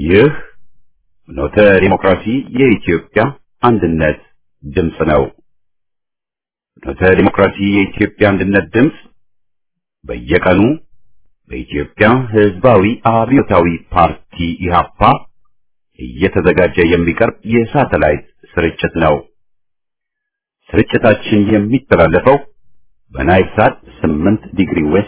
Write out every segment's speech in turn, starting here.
ይህ ኖተ ዲሞክራሲ የኢትዮጵያ አንድነት ድምፅ ነው። ኖተ ዲሞክራሲ የኢትዮጵያ አንድነት ድምፅ በየቀኑ በኢትዮጵያ ሕዝባዊ አብዮታዊ ፓርቲ ኢህአፓ እየተዘጋጀ የሚቀርብ የሳተላይት ስርጭት ነው። ስርጭታችን የሚተላለፈው በናይል ሳት 8 ዲግሪ ዌስት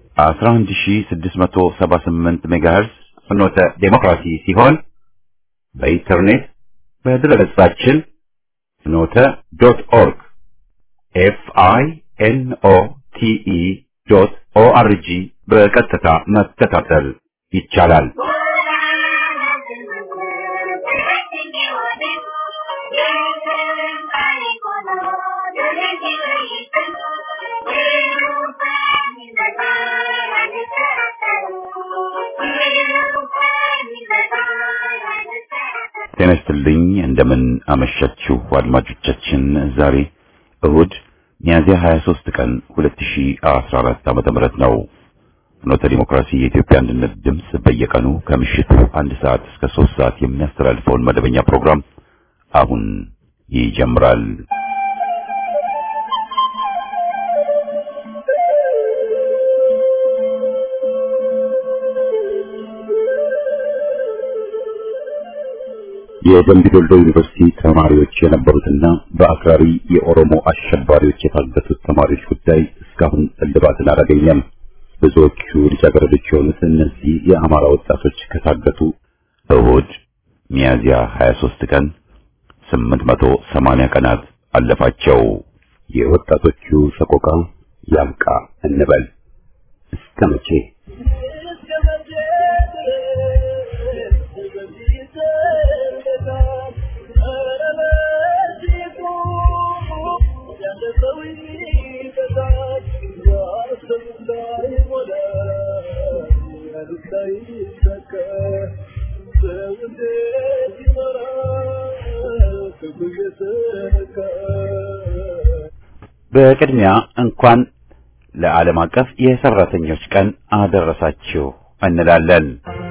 11678 ሜጋሄርዝ ፍኖተ ዴሞክራሲ ሲሆን በኢንተርኔት በድረገጻችን ፍኖተ ዶት ኦርግ ኤፍ አይ ኤን ኦ ቲ ኢ ዶት ኦ አር ጂ በቀጥታ መከታተል ይቻላል። ጤና ይስጥልኝ። እንደምን አመሻችሁ አድማጮቻችን። ዛሬ እሁድ ሚያዝያ 23 ቀን 2014 ዓመተ ምህረት ነው። ፍኖተ ዲሞክራሲ የኢትዮጵያ አንድነት ድምፅ በየቀኑ ከምሽቱ አንድ ሰዓት እስከ ሶስት ሰዓት የሚያስተላልፈውን መደበኛ ፕሮግራም አሁን ይጀምራል። የደምቢ ዶልዶ ዩኒቨርሲቲ ተማሪዎች የነበሩትና በአክራሪ የኦሮሞ አሸባሪዎች የታገቱት ተማሪዎች ጉዳይ እስካሁን እልባትን አላገኘም። ብዙዎቹ ልጃገረዶች የሆኑት እነዚህ የአማራ ወጣቶች ከታገቱ እሁድ ሚያዝያ 23 ቀን 880 ቀናት አለፋቸው። የወጣቶቹ ሰቆቃ ያብቃ እንበል እስከ መቼ? በቅድሚያ እንኳን ለዓለም አቀፍ የሰራተኞች ቀን አደረሳችሁ እንላለን።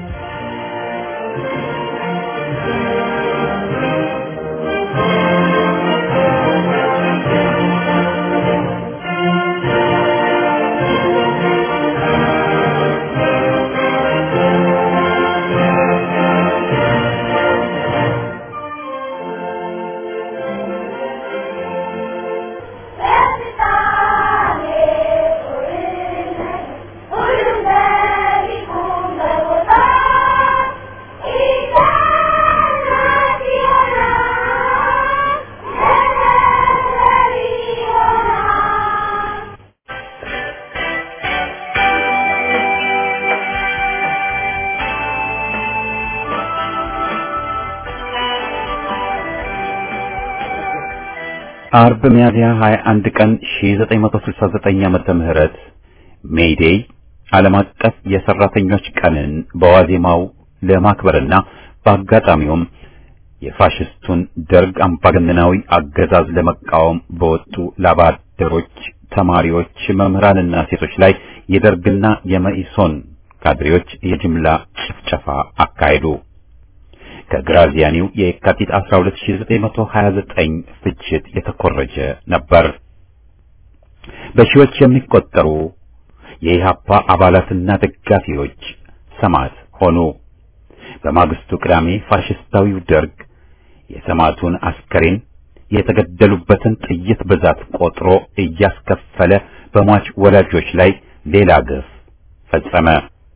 አርብ ሚያዝያ 21 ቀን 1969 ዓመተ ምህረት ሜይዴይ ዓለም አቀፍ የሰራተኞች ቀንን በዋዜማው ለማክበርና በአጋጣሚውም የፋሽስቱን ደርግ አምባገነናዊ አገዛዝ ለመቃወም በወጡ ላባደሮች፣ ተማሪዎች፣ መምህራንና ሴቶች ላይ የደርግና የመኢሶን ካድሬዎች የጅምላ ጭፍጨፋ አካሄዱ። ከግራዚያኒው የካቲት 12929 ፍጅት የተኮረጀ ነበር። በሺዎች የሚቆጠሩ የኢሃፓ አባላትና ደጋፊዎች ሰማዕት ሆኑ። በማግስቱ ቅዳሜ ፋሽስታዊው ደርግ የሰማዕቱን አስከሬን የተገደሉበትን ጥይት ብዛት ቆጥሮ እያስከፈለ በሟች ወላጆች ላይ ሌላ ግፍ ፈጸመ።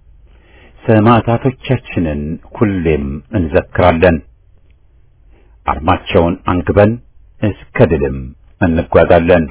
ሰማዕታቶቻችንን ሁሌም እንዘክራለን። አርማቸውን አንግበን እስከ ድልም እንጓዛለን።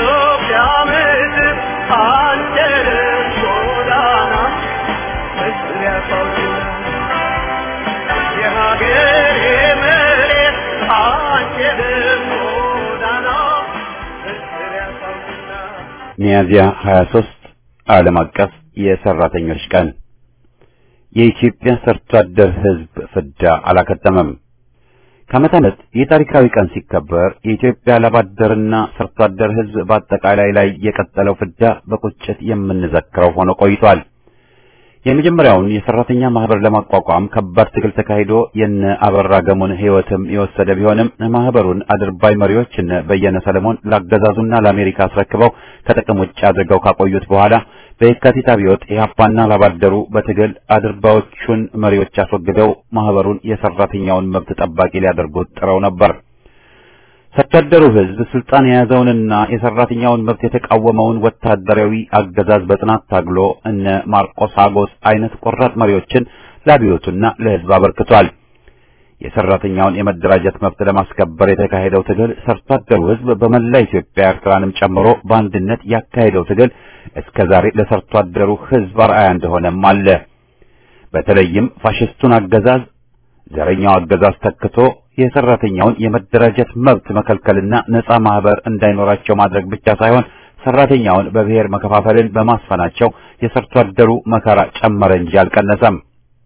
ሚያዝያ 23 ዓለም አቀፍ የሰራተኞች ቀን የኢትዮጵያ ሰርቶ አደር ሕዝብ ፍዳ አላከተመም። ከዓመት ዓመት ይህ ታሪካዊ ቀን ሲከበር የኢትዮጵያ ላባደርና ሰርቶ አደር ሕዝብ በአጠቃላይ ላይ የቀጠለው ፍዳ በቁጭት የምንዘክረው ሆኖ ቆይቷል። የመጀመሪያውን የሰራተኛ ማህበር ለማቋቋም ከባድ ትግል ተካሂዶ የነ አበራ ገሞን ህይወትም የወሰደ ቢሆንም ማህበሩን አድርባይ መሪዎች እነ በየነ ሰለሞን ላገዛዙና ለአሜሪካ አስረክበው ከጥቅም ውጭ አድርገው ካቆዩት በኋላ በየካቲት አብዮት ኢህአፓና ላባደሩ በትግል አድርባዮቹን መሪዎች አስወግደው ማህበሩን የሰራተኛውን መብት ጠባቂ ሊያደርጉት ጥረው ነበር። ሰታደሩ ህዝብ ስልጣን የያዘውንና የሰራተኛውን መብት የተቃወመውን ወታደራዊ አገዛዝ በጽናት ታግሎ እነ ማርቆስ አጎስ አይነት ቆራጥ መሪዎችን ለአብዮቱና ለህዝብ አበርክቷል። የሰራተኛውን የመደራጀት መብት ለማስከበር የተካሄደው ትግል ሰርቶ አደሩ ህዝብ በመላ ኢትዮጵያ ኤርትራንም ጨምሮ በአንድነት ያካሄደው ትግል እስከ ዛሬ ለሰርቶ አደሩ ህዝብ አርአያ እንደሆነም አለ። በተለይም ፋሽስቱን አገዛዝ ዘረኛው አገዛዝ ተክቶ የሰራተኛውን የመደራጀት መብት መከልከልና ነፃ ማህበር እንዳይኖራቸው ማድረግ ብቻ ሳይሆን ሰራተኛውን በብሔር መከፋፈልን በማስፈናቸው የሰርቶ አደሩ መከራ ጨመረ እንጂ አልቀነሰም።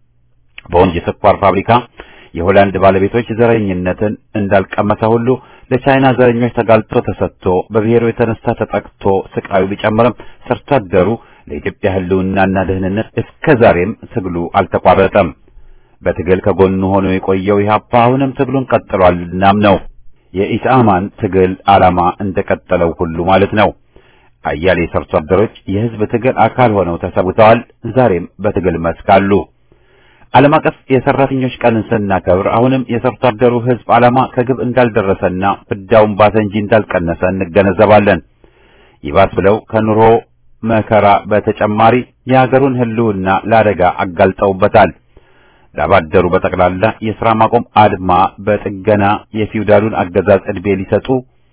በወንጂ ስኳር ፋብሪካ የሆላንድ ባለቤቶች ዘረኝነትን እንዳልቀመሰ ሁሉ ለቻይና ዘረኞች ተጋልጦ ተሰጥቶ በብሔሩ የተነሳ ተጠቅቶ ስቃዩ ቢጨምርም ሰርቶ አደሩ ለኢትዮጵያ ህልውናና ደህንነት እስከ ዛሬም ትግሉ አልተቋረጠም። በትግል ከጎኑ ሆኖ የቆየው ኢህአፓ አሁንም ትግሉን ቀጥሏል። እናም ነው የኢሳማን ትግል ዓላማ እንደቀጠለው ሁሉ ማለት ነው። አያሌ ሰርቶ አደሮች የህዝብ ትግል አካል ሆነው ተሰውተዋል። ዛሬም በትግል መስክ አሉ። ዓለም አቀፍ የሰራተኞች ቀንን ስናከብር አሁንም የሰርቶ አደሩ ህዝብ ዓላማ ከግብ እንዳልደረሰና ፍዳውን ባሰ እንጂ እንዳልቀነሰ እንገነዘባለን። ይባስ ብለው ከኑሮ መከራ በተጨማሪ የሀገሩን ህልውና ለአደጋ አጋልጠውበታል። ላባደሩ በጠቅላላ የሥራ ማቆም አድማ በጥገና የፊውዳሉን አገዛዝ ዕድሜ ሊሰጡ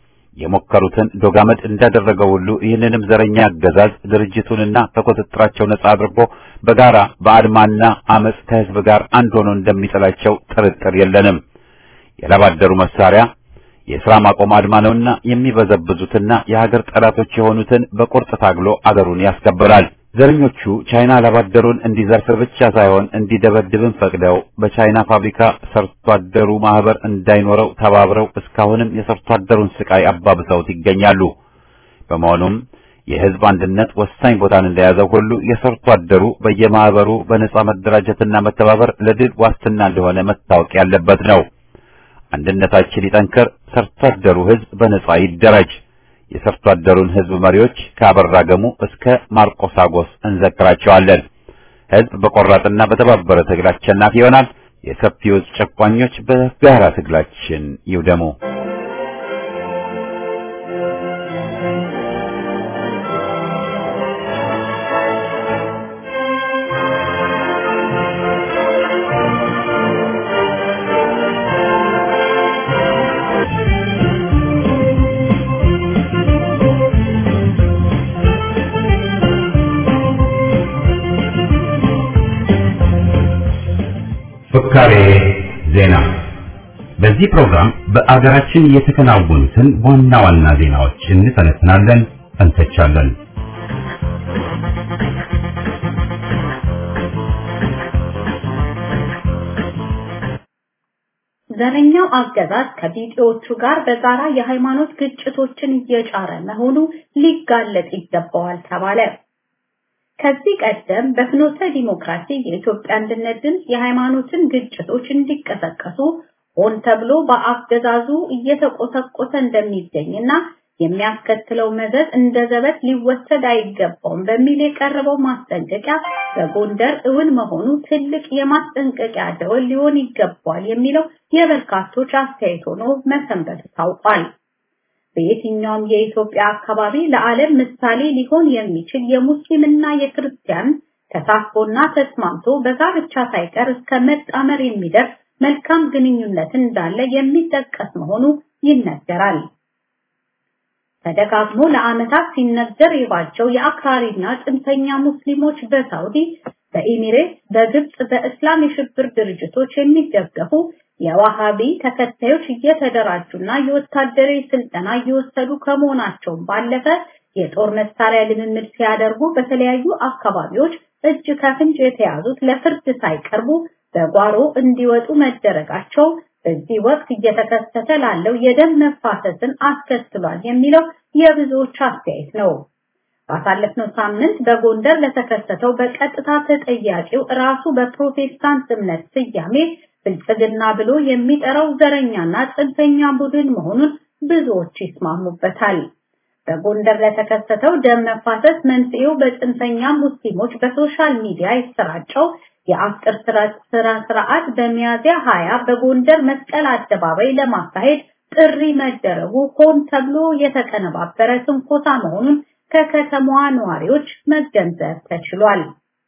የሞከሩትን ዶጋመድ እንዳደረገው ሁሉ ይህንንም ዘረኛ አገዛዝ ድርጅቱንና ከቁጥጥራቸው ነጻ አድርጎ በጋራ በአድማና አመፅ ከህዝብ ጋር አንድ ሆኖ እንደሚጥላቸው ጥርጥር የለንም። የላባደሩ መሳሪያ የሥራ ማቆም አድማ ነውና የሚበዘብዙትና የሀገር ጠላቶች የሆኑትን በቁርጥ ታግሎ አገሩን ያስከብራል። ዘረኞቹ ቻይና ላባደሩን እንዲዘርፍ ብቻ ሳይሆን እንዲደበድብን ፈቅደው በቻይና ፋብሪካ ሰርቶ አደሩ ማህበር እንዳይኖረው ተባብረው እስካሁንም የሰርቶ አደሩን ስቃይ አባብሰውት ይገኛሉ። በመሆኑም የህዝብ አንድነት ወሳኝ ቦታን እንደያዘው ሁሉ የሰርቶ አደሩ በየማህበሩ በነጻ መደራጀትና መተባበር ለድል ዋስትና እንደሆነ መታወቅ ያለበት ነው። አንድነታችን ይጠንከር፣ ሰርቶ አደሩ ህዝብ በነጻ ይደራጅ። የሰርቶ አደሩን ህዝብ መሪዎች ከአበራ ገሙ እስከ ማርቆስ አጎስ እንዘክራቸዋለን። ህዝብ በቆራጥና በተባበረ ትግል አሸናፊ ይሆናል። የሰፊው ጨቋኞች በጋራ ትግላችን ይውደሙ። ፍካሬ ዜና። በዚህ ፕሮግራም በአገራችን የተከናወኑትን ዋና ዋና ዜናዎች እንተነትናለን፣ እንተቻለን። ዘረኛው አገዛዝ ከቢጤዎቹ ጋር በጋራ የሃይማኖት ግጭቶችን እየጫረ መሆኑ ሊጋለጥ ይገባዋል ተባለ። ከዚህ ቀደም በፍኖተ ዲሞክራሲ የኢትዮጵያ አንድነት ድምፅ የሃይማኖትን ግጭቶች እንዲቀሰቀሱ ሆን ተብሎ በአገዛዙ እየተቆሰቆሰ እንደሚገኝና የሚያስከትለው መዘዝ እንደ ዘበት ሊወሰድ አይገባውም በሚል የቀረበው ማስጠንቀቂያ በጎንደር እውን መሆኑ ትልቅ የማስጠንቀቂያ ደወል ሊሆን ይገባዋል የሚለው የበርካቶች አስተያየት ሆኖ መሰንበቱ ታውቋል። በየትኛውም የኢትዮጵያ አካባቢ ለዓለም ምሳሌ ሊሆን የሚችል የሙስሊምና የክርስቲያን ተሳትፎና ተስማምቶ በጋብቻ ሳይቀር እስከ መጣመር የሚደርስ መልካም ግንኙነት እንዳለ የሚጠቀስ መሆኑ ይነገራል። ተደጋግሞ ለዓመታት ሲነገር የባቸው የአክራሪና ጽንፈኛ ሙስሊሞች በሳውዲ፣ በኢሚሬት፣ በግብጽ በእስላም የሽብር ድርጅቶች የሚደገፉ የዋሃቢ ተከታዮች እየተደራጁና የወታደራዊ ስልጠና እየወሰዱ ከመሆናቸውም ባለፈ የጦር መሳሪያ ልምምድ ሲያደርጉ በተለያዩ አካባቢዎች እጅ ከፍንጭ የተያዙት ለፍርድ ሳይቀርቡ በጓሮ እንዲወጡ መደረጋቸው በዚህ ወቅት እየተከሰተ ላለው የደም መፋሰስን አስከትሏል የሚለው የብዙዎች አስተያየት ነው። ባሳለፍነው ሳምንት በጎንደር ለተከሰተው በቀጥታ ተጠያቂው ራሱ በፕሮቴስታንት እምነት ስያሜ ብልጽግና ብሎ የሚጠራው ዘረኛና ጽንፈኛ ቡድን መሆኑን ብዙዎች ይስማሙበታል። በጎንደር ለተከሰተው ደም መፋሰስ መንስኤው በጽንፈኛ ሙስሊሞች በሶሻል ሚዲያ የተሰራጨው የአፍጥር ስራ ስርዓት በሚያዝያ 20 በጎንደር መስቀል አደባባይ ለማካሄድ ጥሪ መደረጉ ሆን ተብሎ የተቀነባበረ ትንኮሳ መሆኑን ከከተማዋ ነዋሪዎች መገንዘብ ተችሏል።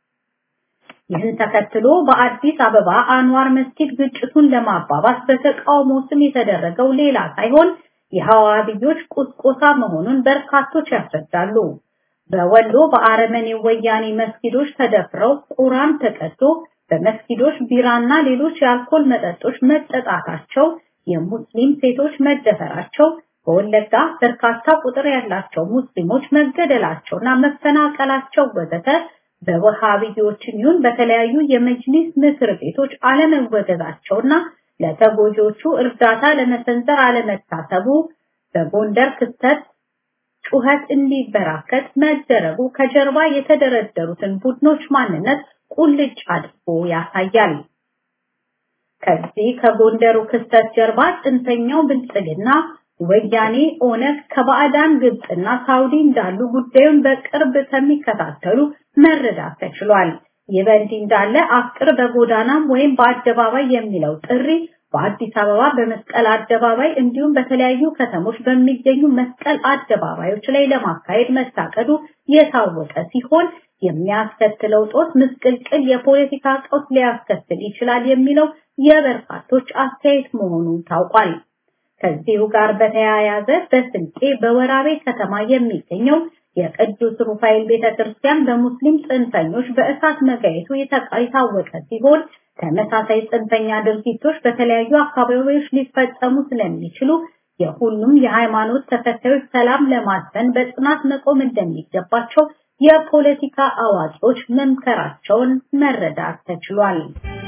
ይህን ተከትሎ በአዲስ አበባ አንዋር መስጊድ ግጭቱን ለማባባስ በተቃውሞ ስም የተደረገው ሌላ ሳይሆን የሐዋርዮች ቁስቆሳ መሆኑን በርካቶች ያስረዳሉ። በወሎ በአረመኔ ወያኔ መስጊዶች ተደፍረው ቁራን ተቀዶ በመስጊዶች ቢራና ሌሎች የአልኮል መጠጦች መጠጣታቸው፣ የሙስሊም ሴቶች መደፈራቸው፣ በወለጋ በርካታ ቁጥር ያላቸው ሙስሊሞች መገደላቸውና መፈናቀላቸው ወዘተ በወሃቢዎችም ይሁን በተለያዩ የመጅሊስ ምክር ቤቶች አለመወገዛቸውና ለተጎጂዎቹ እርዳታ ለመሰንዘር አለመታሰቡ በጎንደር ክስተት ጩኸት እንዲበራከት መደረጉ ከጀርባ የተደረደሩትን ቡድኖች ማንነት ቁልጭ አድርጎ ያሳያል። ከዚህ ከጎንደሩ ክስተት ጀርባ ጽንፈኛው ብልጽግና፣ ወያኔ፣ ኦነግ ከባዕዳን ግብፅና ሳውዲ እንዳሉ ጉዳዩን በቅርብ ከሚከታተሉ መረዳት ተችሏል። ይህ በእንዲህ እንዳለ አፍቅር በጎዳናም ወይም በአደባባይ የሚለው ጥሪ በአዲስ አበባ በመስቀል አደባባይ እንዲሁም በተለያዩ ከተሞች በሚገኙ መስቀል አደባባዮች ላይ ለማካሄድ መታቀዱ የታወቀ ሲሆን የሚያስከትለው ጦስ ምስቅልቅል የፖለቲካ ቀውስ ሊያስከትል ይችላል የሚለው የበርካቶች አስተያየት መሆኑ ታውቋል። ከዚሁ ጋር በተያያዘ በስልጤ በወራቤ ከተማ የሚገኘው የቅዱስ ሩፋኤል ቤተክርስቲያን በሙስሊም ጽንፈኞች በእሳት መጋየቱ የታወቀ ሲሆን ተመሳሳይ ጽንፈኛ ድርጊቶች በተለያዩ አካባቢዎች ሊፈጸሙ ስለሚችሉ የሁሉም የሃይማኖት ተከታዮች ሰላም ለማስፈን በጽናት መቆም እንደሚገባቸው የፖለቲካ አዋቂዎች መምከራቸውን መረዳት ተችሏል።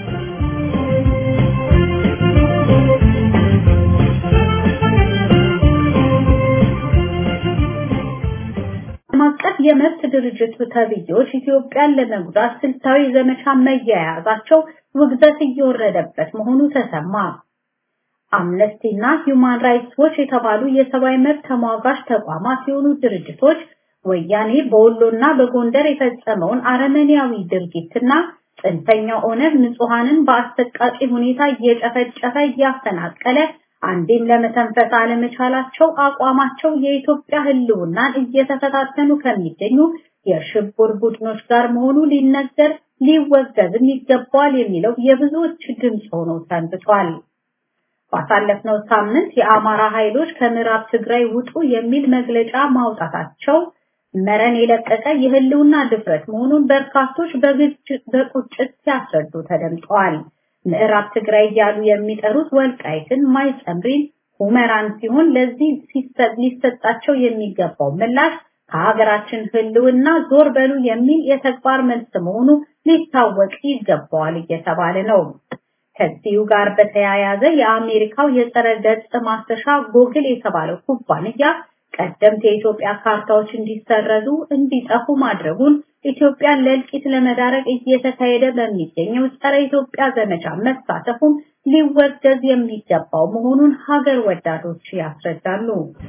ዓለም አቀፍ የመብት ድርጅት ተብዬዎች ኢትዮጵያን ለመጉዳት ስልታዊ ዘመቻ መያያዛቸው ውግዘት እየወረደበት መሆኑ ተሰማ። አምነስቲ እና ሂውማን ራይትስ ዎች የተባሉ የሰብአዊ መብት ተሟጋች ተቋማት ሲሆኑ ድርጅቶች ወያኔ በወሎና በጎንደር የፈጸመውን አረመኔያዊ ድርጊትና ጽንፈኛው ኦነግ ንጹሐንን በአሰቃቂ ሁኔታ እየጨፈጨፈ እያፈናቀለ አንዴም ለመተንፈስ አለመቻላቸው አቋማቸው የኢትዮጵያ ሕልውናን እየተፈታተኑ ከሚገኙ የሽብር ቡድኖች ጋር መሆኑ ሊነገር ሊወገዝም ይገባዋል የሚለው የብዙዎች ድምፅ ሆኖ ሰንብቷል። ባሳለፍነው ሳምንት የአማራ ኃይሎች ከምዕራብ ትግራይ ውጡ የሚል መግለጫ ማውጣታቸው መረን የለቀቀ የህልውና ድፍረት መሆኑን በርካቶች በቁጭት ሲያስረዱ ተደምጠዋል። ምዕራብ ትግራይ እያሉ የሚጠሩት ወልቃይትን፣ ማይጸምሪን፣ ሁመራን ሲሆን ለዚህ ሊሰጣቸው የሚገባው ምላሽ ከሀገራችን ህልውና ዞር በሉ የሚል የተግባር መልስ መሆኑ ሊታወቅ ይገባዋል እየተባለ ነው። ከዚሁ ጋር በተያያዘ የአሜሪካው የጸረ ገጽ ማስተሻ ጎግል የተባለው ኩባንያ ቀደምት የኢትዮጵያ ካርታዎች እንዲሰረዙ እንዲጠፉ ማድረጉን ኢትዮጵያን ለእልቂት ለመዳረግ እየተካሄደ በሚገኘው ጸረ ኢትዮጵያ ዘመቻ መሳተፉም ሊወገዝ የሚገባው መሆኑን ሀገር ወዳዶች ያስረዳሉ።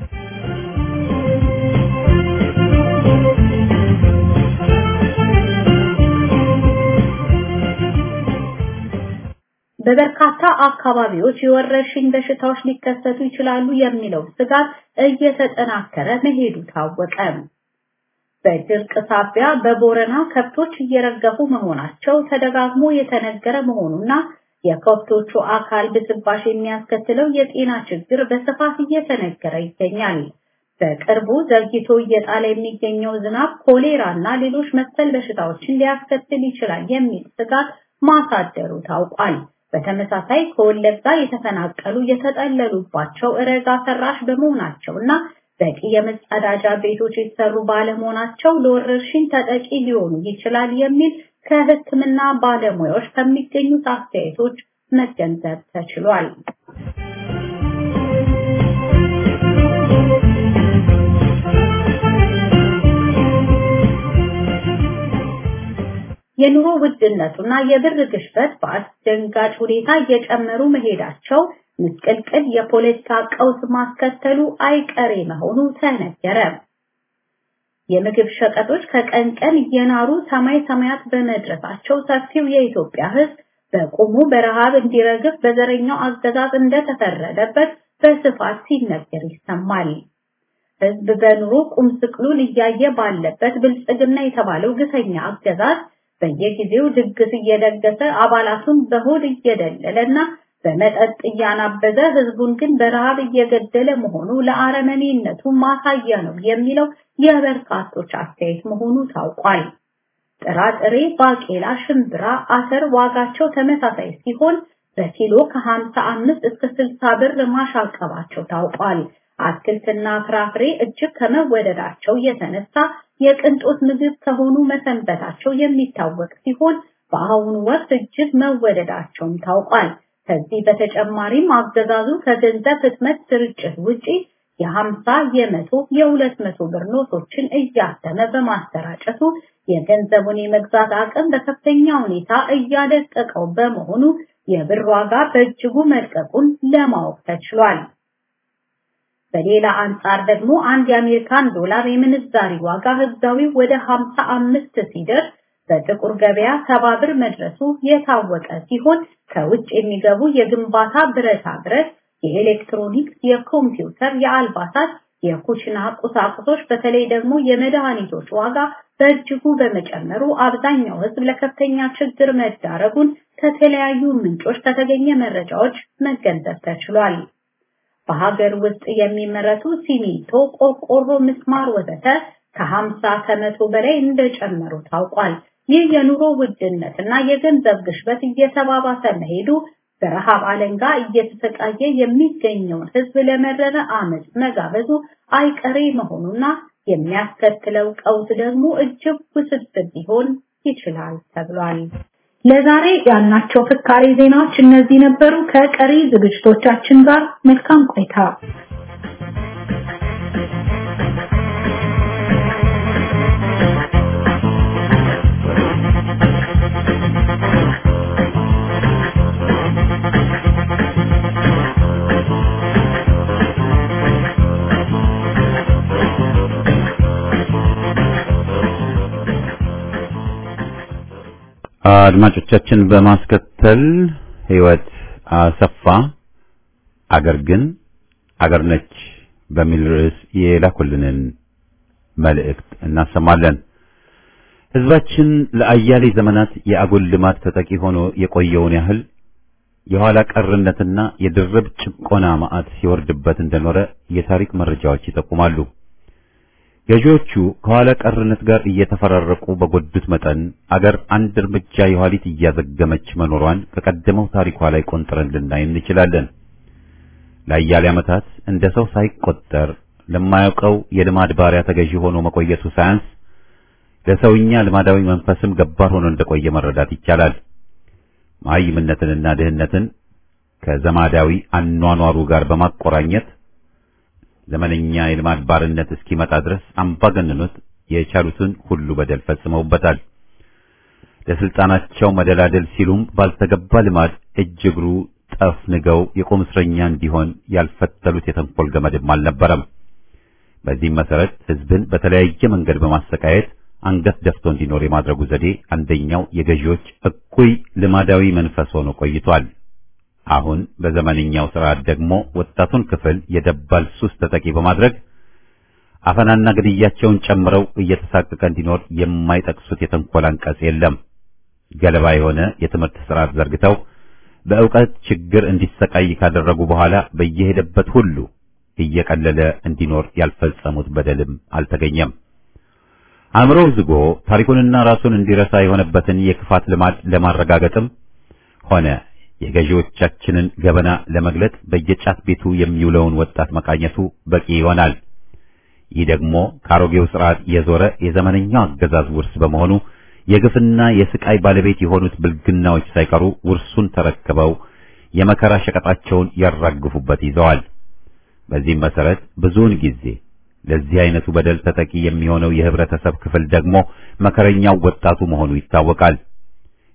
በበርካታ አካባቢዎች የወረርሽኝ በሽታዎች ሊከሰቱ ይችላሉ የሚለው ስጋት እየተጠናከረ መሄዱ ታወቀ። በድርቅ ሳቢያ በቦረና ከብቶች እየረገፉ መሆናቸው ተደጋግሞ የተነገረ መሆኑና የከብቶቹ አካል ብስባሽ የሚያስከትለው የጤና ችግር በስፋት እየተነገረ ይገኛል። በቅርቡ ዘግይቶ እየጣለ የሚገኘው ዝናብ ኮሌራ እና ሌሎች መሰል በሽታዎችን ሊያስከትል ይችላል የሚል ስጋት ማሳደሩ ታውቋል። በተመሳሳይ ከወለጋ የተፈናቀሉ የተጠለሉባቸው እረጋ ሰራሽ በመሆናቸው እና በቂ የመጸዳጃ ቤቶች የተሰሩ ባለመሆናቸው ለወረርሽኝ ተጠቂ ሊሆኑ ይችላል የሚል ከሕክምና ባለሙያዎች ከሚገኙት አስተያየቶች መገንዘብ ተችሏል። የኑሮ ውድነቱና የብር ግሽበት በአስደንጋጭ ሁኔታ እየጨመሩ መሄዳቸው ምስቅልቅል የፖለቲካ ቀውስ ማስከተሉ አይቀሬ መሆኑ ተነገረ። የምግብ ሸቀጦች ከቀን ቀን እየናሩ ሰማይ ሰማያት በመድረሳቸው ሰፊው የኢትዮጵያ ሕዝብ በቁሙ በረሃብ እንዲረግፍ በዘረኛው አገዛዝ እንደተፈረደበት በስፋት ሲነገር ይሰማል። ሕዝብ በኑሮ ቁም ስቅሉን እያየ ባለበት ብልጽግና የተባለው ግፈኛ አገዛዝ በየጊዜው ድግስ እየደገሰ አባላቱን በሆድ እየደለለና በመጠጥ እያናበዘ ህዝቡን ግን በረሃብ እየገደለ መሆኑ ለአረመኔነቱ ማሳያ ነው የሚለው የበርካቶች አስተያየት መሆኑ ታውቋል። ጥራጥሬ፣ ባቄላ፣ ሽምብራ፣ አተር ዋጋቸው ተመሳሳይ ሲሆን በኪሎ ከ55 እስከ 60 ብር ማሻቀባቸው ታውቋል። አትክልትና ፍራፍሬ እጅግ ከመወደዳቸው የተነሳ የቅንጦት ምግብ ከሆኑ መሰንበታቸው የሚታወቅ ሲሆን በአሁኑ ወቅት እጅግ መወደዳቸውም ታውቋል። ከዚህ በተጨማሪም አገዛዙ ከገንዘብ ህትመት ስርጭት ውጪ የ50 የመቶ የሁለት መቶ ብር ኖቶችን እያተመ በማሰራጨቱ የገንዘቡን የመግዛት አቅም በከፍተኛ ሁኔታ እያደቀቀው በመሆኑ የብር ዋጋ በእጅጉ መልቀቁን ለማወቅ ተችሏል። በሌላ አንጻር ደግሞ አንድ የአሜሪካን ዶላር የምንዛሪ ዋጋ ህጋዊ ወደ 55 ሲደርስ በጥቁር ገበያ ሰባ ብር መድረሱ የታወቀ ሲሆን ከውጭ የሚገቡ የግንባታ ብረታ ብረት፣ የኤሌክትሮኒክስ፣ የኮምፒውተር፣ የአልባሳት፣ የኩሽና ቁሳቁሶች በተለይ ደግሞ የመድኃኒቶች ዋጋ በእጅጉ በመጨመሩ አብዛኛው ህዝብ ለከፍተኛ ችግር መዳረጉን ከተለያዩ ምንጮች ከተገኘ መረጃዎች መገንዘብ ተችሏል። በሀገር ውስጥ የሚመረቱ ሲሚንቶ፣ ቆርቆሮ፣ ምስማር ወዘተ ከ50 ከመቶ በላይ እንደጨመሩ ታውቋል። ይህ የኑሮ ውድነት እና የገንዘብ ግሽበት እየተባባሰ መሄዱ በረሃብ አለንጋ እየተሰቃየ የሚገኘውን ህዝብ ለመረረ አመፅ መጋበዙ አይቀሬ መሆኑና የሚያስከትለው ቀውስ ደግሞ እጅግ ውስብስብ ሊሆን ይችላል ተብሏል። ለዛሬ ያልናቸው ፍካሬ ዜናዎች እነዚህ ነበሩ። ከቀሪ ዝግጅቶቻችን ጋር መልካም ቆይታ። አድማጮቻችን በማስከተል ህይወት አሰፋ አገር ግን አገር ነች በሚል ርዕስ የላኩልንን መልእክት እናሰማለን። ህዝባችን ለአያሌ ዘመናት የአጉል ልማት ተጠቂ ሆኖ የቆየውን ያህል የኋላ ቀርነትና የድርብ ጭቆና ማዕት ሲወርድበት እንደኖረ የታሪክ መረጃዎች ይጠቁማሉ። ገዢዎቹ ከኋላ ቀርነት ጋር እየተፈራረቁ በጎዱት መጠን አገር አንድ እርምጃ የኋሊት እያዘገመች መኖሯን ከቀደመው ታሪኳ ላይ ቆንጥረን ልናይ እንችላለን። ለአያሌ ዓመታት እንደ ሰው ሳይቆጠር ለማያውቀው የልማድ ባሪያ ተገዢ ሆኖ መቆየቱ ሳያንስ ለሰውኛ ልማዳዊ መንፈስም ገባር ሆኖ እንደቆየ መረዳት ይቻላል። መሃይምነትንና ድህነትን ከዘማዳዊ አኗኗሩ ጋር በማቆራኘት ዘመነኛ የልማድ ባርነት እስኪመጣ ድረስ አምባገነኖች የቻሉትን ሁሉ በደል ፈጽመውበታል። ለስልጣናቸው መደላደል ሲሉም ባልተገባ ልማድ እጅ እግሩ ጠፍንገው የቁም እስረኛ እንዲሆን ያልፈተሉት የተንኮል ገመድም አልነበረም። በዚህም መሰረት ህዝብን በተለያየ መንገድ በማሰቃየት አንገት ደፍቶ እንዲኖር የማድረጉ ዘዴ አንደኛው የገዢዎች እኩይ ልማዳዊ መንፈስ ሆኖ ቆይቷል። አሁን በዘመንኛው ስርዓት ደግሞ ወጣቱን ክፍል የደባል ሱስ ተጠቂ በማድረግ አፈናና ግድያቸውን ጨምረው እየተሳቀቀ እንዲኖር የማይጠቅሱት የተንኮል አንቀጽ የለም። ገለባ የሆነ የትምህርት ስርዓት ዘርግተው በእውቀት ችግር እንዲሰቃይ ካደረጉ በኋላ በየሄደበት ሁሉ እየቀለለ እንዲኖር ያልፈጸሙት በደልም አልተገኘም። አእምሮው ዝጎ ታሪኩንና ራሱን እንዲረሳ የሆነበትን የክፋት ልማድ ለማረጋገጥም ሆነ የገዢዎቻችንን ገበና ለመግለጥ በየጫት ቤቱ የሚውለውን ወጣት መቃኘቱ በቂ ይሆናል። ይህ ደግሞ ከአሮጌው ስርዓት የዞረ የዘመነኛው አገዛዝ ውርስ በመሆኑ የግፍና የስቃይ ባለቤት የሆኑት ብልግናዎች ሳይቀሩ ውርሱን ተረክበው የመከራ ሸቀጣቸውን ያራግፉበት ይዘዋል። በዚህም መሰረት ብዙውን ጊዜ ለዚህ አይነቱ በደል ተጠቂ የሚሆነው የህብረተሰብ ክፍል ደግሞ መከረኛው ወጣቱ መሆኑ ይታወቃል።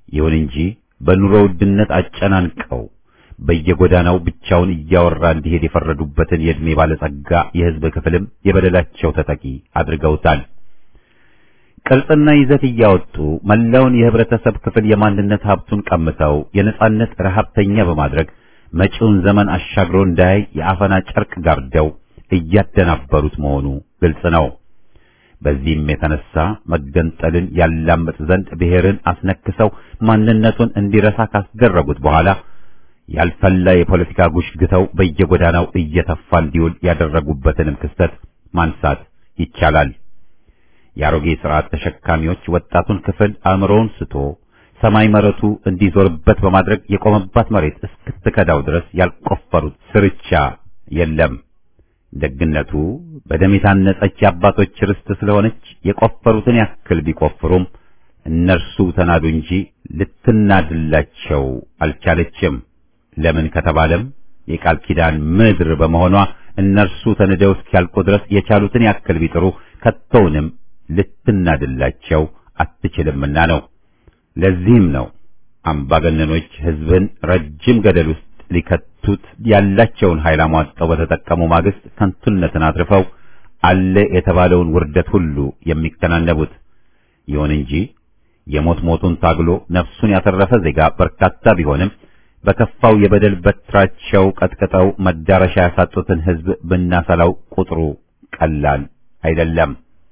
ይሁን እንጂ በኑሮ ውድነት አጨናንቀው በየጎዳናው ብቻውን እያወራ እንዲሄድ የፈረዱበትን የዕድሜ ባለጸጋ የሕዝብ ክፍልም የበደላቸው ተጠቂ አድርገውታል። ቅርጽና ይዘት እያወጡ መላውን የህብረተሰብ ክፍል የማንነት ሀብቱን ቀምተው የነጻነት ረሃብተኛ በማድረግ መጪውን ዘመን አሻግሮ እንዳያይ የአፈና ጨርቅ ጋርደው እያደናበሩት መሆኑ ግልጽ ነው። በዚህም የተነሳ መገንጠልን ያላምጥ ዘንድ ብሔርን አስነክሰው ማንነቱን እንዲረሳ ካስደረጉት በኋላ ያልፈላ የፖለቲካ ጉሽ ግተው በየጎዳናው እየተፋ እንዲውል ያደረጉበትንም ክስተት ማንሳት ይቻላል። የአሮጌ ስርዓት ተሸካሚዎች ወጣቱን ክፍል አእምሮውን ስቶ ሰማይ መረቱ እንዲዞርበት በማድረግ የቆመባት መሬት እስክትከዳው ድረስ ያልቆፈሩት ስርቻ የለም። ደግነቱ በደም የታነጸች የአባቶች ርስት ስለሆነች የቆፈሩትን ያክል ቢቆፍሩም እነርሱ ተናዱ እንጂ ልትናድላቸው አልቻለችም። ለምን ከተባለም የቃል ኪዳን ምድር በመሆኗ እነርሱ ተንደው እስኪያልቁ ድረስ የቻሉትን ያክል ቢጥሩ ከቶውንም ልትናድላቸው አትችልምና ነው። ለዚህም ነው አምባገነኖች ሕዝብን ረጅም ገደል ውስጥ ሊከቱት ያላቸውን ኃይል አሟጠው በተጠቀሙ ማግስት ከንቱነትን አትርፈው አለ የተባለውን ውርደት ሁሉ የሚከናነቡት። ይሁን እንጂ የሞት ሞቱን ታግሎ ነፍሱን ያተረፈ ዜጋ በርካታ ቢሆንም በከፋው የበደል በትራቸው ቀጥቅጠው መዳረሻ ያሳጡትን ሕዝብ ብናሰላው ቁጥሩ ቀላል አይደለም።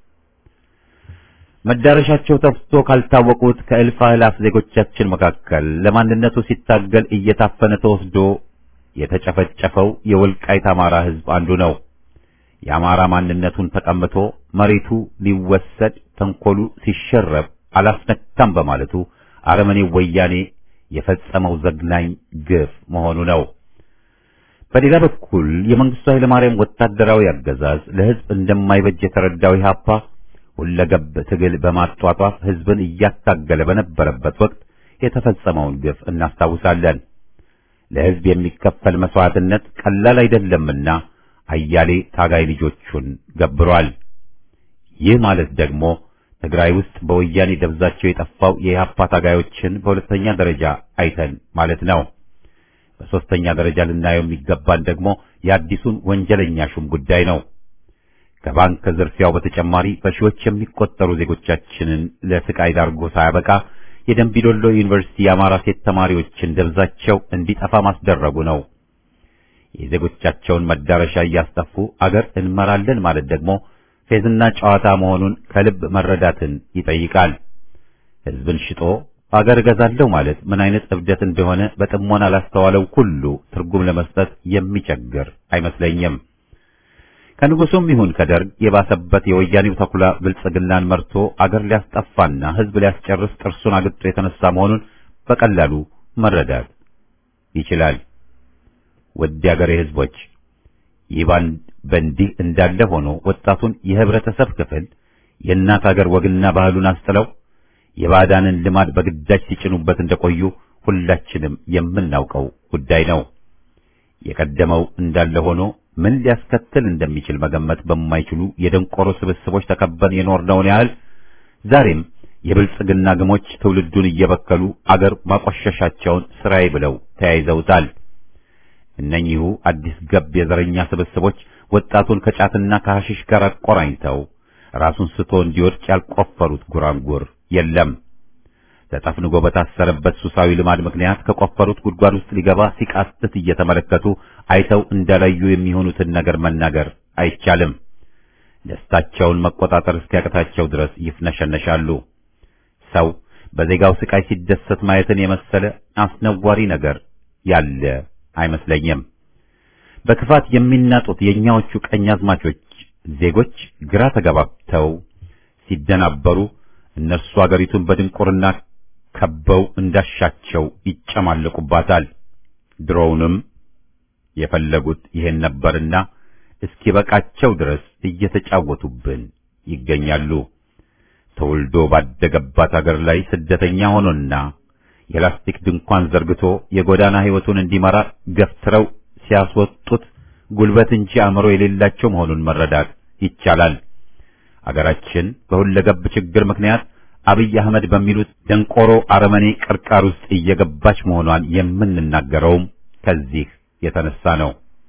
መዳረሻቸው ጠፍቶ ካልታወቁት ከእልፍ አእላፍ ዜጎቻችን መካከል ለማንነቱ ሲታገል እየታፈነ ተወስዶ የተጨፈጨፈው የወልቃይት አማራ ሕዝብ አንዱ ነው። የአማራ ማንነቱን ተቀምቶ መሬቱ ሊወሰድ ተንኮሉ ሲሸረብ አላስነካም በማለቱ አረመኔው ወያኔ የፈጸመው ዘግናኝ ግፍ መሆኑ ነው። በሌላ በኩል የመንግስቱ ኃይለማርያም ወታደራዊ አገዛዝ ለሕዝብ እንደማይበጅ የተረዳው ኢህአፓ ሁለገብ ትግል በማጧጧፍ ሕዝብን እያታገለ በነበረበት ወቅት የተፈጸመውን ግፍ እናስታውሳለን። ለሕዝብ የሚከፈል መስዋዕትነት ቀላል አይደለምና አያሌ ታጋይ ልጆቹን ገብሯል። ይህ ማለት ደግሞ ትግራይ ውስጥ በወያኔ ደብዛቸው የጠፋው የኢህአፓ ታጋዮችን በሁለተኛ ደረጃ አይተን ማለት ነው። በሦስተኛ ደረጃ ልናየው የሚገባን ደግሞ የአዲሱን ወንጀለኛ ሹም ጉዳይ ነው። ከባንክ ዝርፊያው በተጨማሪ በሺዎች የሚቆጠሩ ዜጎቻችንን ለስቃይ ዳርጎ ሳያበቃ የደንቢዶሎ ዩኒቨርሲቲ የአማራ ሴት ተማሪዎችን ደብዛቸው እንዲጠፋ ማስደረጉ ነው። የዜጎቻቸውን መዳረሻ እያስጠፉ አገር እንመራለን ማለት ደግሞ ፌዝና ጨዋታ መሆኑን ከልብ መረዳትን ይጠይቃል። ሕዝብን ሽጦ አገር እገዛለሁ ማለት ምን አይነት እብደት እንደሆነ በጥሞና ላስተዋለው ሁሉ ትርጉም ለመስጠት የሚቸግር አይመስለኝም። ከንጉሱም ይሁን ከደርግ የባሰበት የወያኔው ተኩላ ብልጽግናን መርቶ አገር ሊያስጠፋና ሕዝብ ሊያስጨርስ ጥርሱን አግጦ የተነሳ መሆኑን በቀላሉ መረዳት ይችላል። ውድ የአገሬ ሕዝቦች ይህ በእንዲህ እንዳለ ሆኖ ወጣቱን የህብረተሰብ ክፍል የእናት አገር ወግና ባህሉን አስጥለው የባዕዳንን ልማድ በግዳጅ ሲጭኑበት እንደቆዩ ሁላችንም የምናውቀው ጉዳይ ነው። የቀደመው እንዳለ ሆኖ ምን ሊያስከትል እንደሚችል መገመት በማይችሉ የደንቆሮ ስብስቦች ተከበን የኖርነውን ያህል ዛሬም የብልጽግና ግሞች ትውልዱን እየበከሉ አገር ማቆሸሻቸውን ስራዬ ብለው ተያይዘውታል። እነኚሁ አዲስ ገብ የዘረኛ ስብስቦች ወጣቱን ከጫትና ከሐሽሽ ጋር አቆራኝተው ራሱን ስቶ እንዲወድቅ ያልቆፈሩት ጉራንጉር የለም። ተጠፍንጎ በታሰረበት ሱሳዊ ልማድ ምክንያት ከቆፈሩት ጉድጓድ ውስጥ ሊገባ ሲቃትት እየተመለከቱ አይተው እንዳላዩ የሚሆኑትን ነገር መናገር አይቻልም። ደስታቸውን መቆጣጠር እስኪያቅታቸው ድረስ ይፍነሸነሻሉ። ሰው በዜጋው ስቃይ ሲደሰት ማየትን የመሰለ አስነዋሪ ነገር ያለ አይመስለኝም። በክፋት የሚናጡት የእኛዎቹ ቀኛዝማቾች ዜጎች ግራ ተጋባብተው ሲደናበሩ እነርሱ አገሪቱን በድንቁርና ከበው እንዳሻቸው ይጨማለቁባታል። ድሮውንም የፈለጉት ይሄን ነበርና እስኪበቃቸው ድረስ እየተጫወቱብን ይገኛሉ። ተወልዶ ባደገባት አገር ላይ ስደተኛ ሆኖና የላስቲክ ድንኳን ዘርግቶ የጎዳና ሕይወቱን እንዲመራ ገፍትረው ሲያስወጡት ጉልበት እንጂ አእምሮ የሌላቸው መሆኑን መረዳት ይቻላል። አገራችን በሁለገብ ችግር ምክንያት አብይ አህመድ በሚሉት ደንቆሮ አረመኔ ቅርቃር ውስጥ እየገባች መሆኗን የምንናገረውም ከዚህ የተነሳ ነው።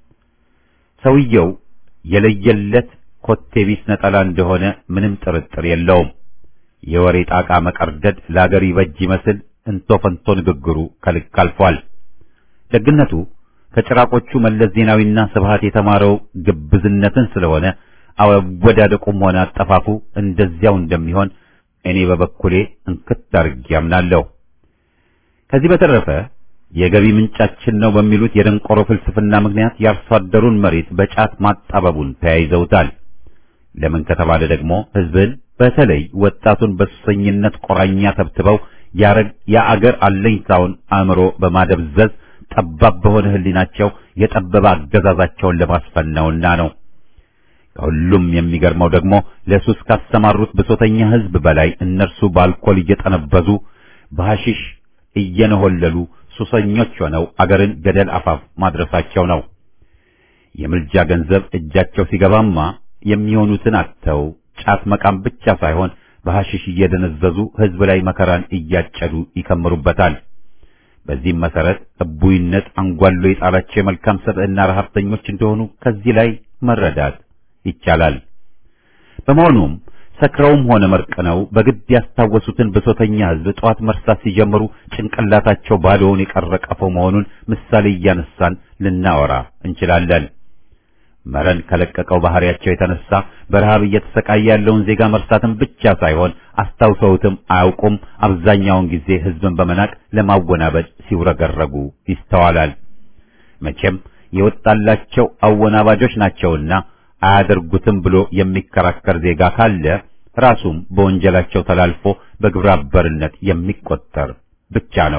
ሰውየው የለየለት ኮቴቢስ ነጠላ እንደሆነ ምንም ጥርጥር የለውም። የወሬ ጣቃ መቀርደድ ለአገር ይበጅ ይመስል እንቶ ፈንቶ ንግግሩ ከልክ አልፏል። ደግነቱ ከጭራቆቹ መለስ ዜናዊና ስብሃት የተማረው ግብዝነትን ስለሆነ አወዳደቁም ሆነ አጠፋፉ እንደዚያው እንደሚሆን እኔ በበኩሌ እንክት አድርጌ አምናለሁ። ከዚህ በተረፈ የገቢ ምንጫችን ነው በሚሉት የደንቆሮ ፍልስፍና ምክንያት የአርሶ አደሩን መሬት በጫት ማጣበቡን ተያይዘውታል። ለምን ከተባለ ደግሞ ሕዝብን በተለይ ወጣቱን በሱሰኝነት ቆራኛ ተብትበው የአገር አለኝታውን አእምሮ በማደብዘዝ ጠባብ በሆነ ሕሊናቸው የጠበበ አገዛዛቸውን ለማስፈን ነውና ነው። ከሁሉም የሚገርመው ደግሞ ለሱስ ካሰማሩት ብሶተኛ ሕዝብ በላይ እነርሱ በአልኮል እየጠነበዙ በሐሺሽ እየነሆለሉ ሱሰኞች ሆነው አገርን ገደል አፋፍ ማድረሳቸው ነው። የምልጃ ገንዘብ እጃቸው ሲገባማ የሚሆኑትን አጥተው ጫት መቃም ብቻ ሳይሆን በሐሺሽ እየደነዘዙ ሕዝብ ላይ መከራን እያጨዱ ይከምሩበታል። በዚህም መሰረት እቡይነት አንጓሎ የጣላቸው የመልካም ሰብዕና ረሀብተኞች እንደሆኑ ከዚህ ላይ መረዳት ይቻላል። በመሆኑም ሰክረውም ሆነ መርቅነው በግድ ያስታወሱትን ብሶተኛ ሕዝብ ጠዋት መርሳት ሲጀምሩ ጭንቅላታቸው ባዶውን የቀረ ቀፎ መሆኑን ምሳሌ እያነሳን ልናወራ እንችላለን። መረን ከለቀቀው ባህሪያቸው የተነሳ በረሃብ እየተሰቃየ ያለውን ዜጋ መርሳትን ብቻ ሳይሆን አስታውሰውትም አያውቁም። አብዛኛውን ጊዜ ሕዝብን በመናቅ ለማወናበድ ሲውረገረጉ ይስተዋላል። መቼም የወጣላቸው አወናባጆች ናቸውና አያደርጉትም ብሎ የሚከራከር ዜጋ ካለ ራሱም በወንጀላቸው ተላልፎ በግብረ አበርነት የሚቆጠር ብቻ ነው።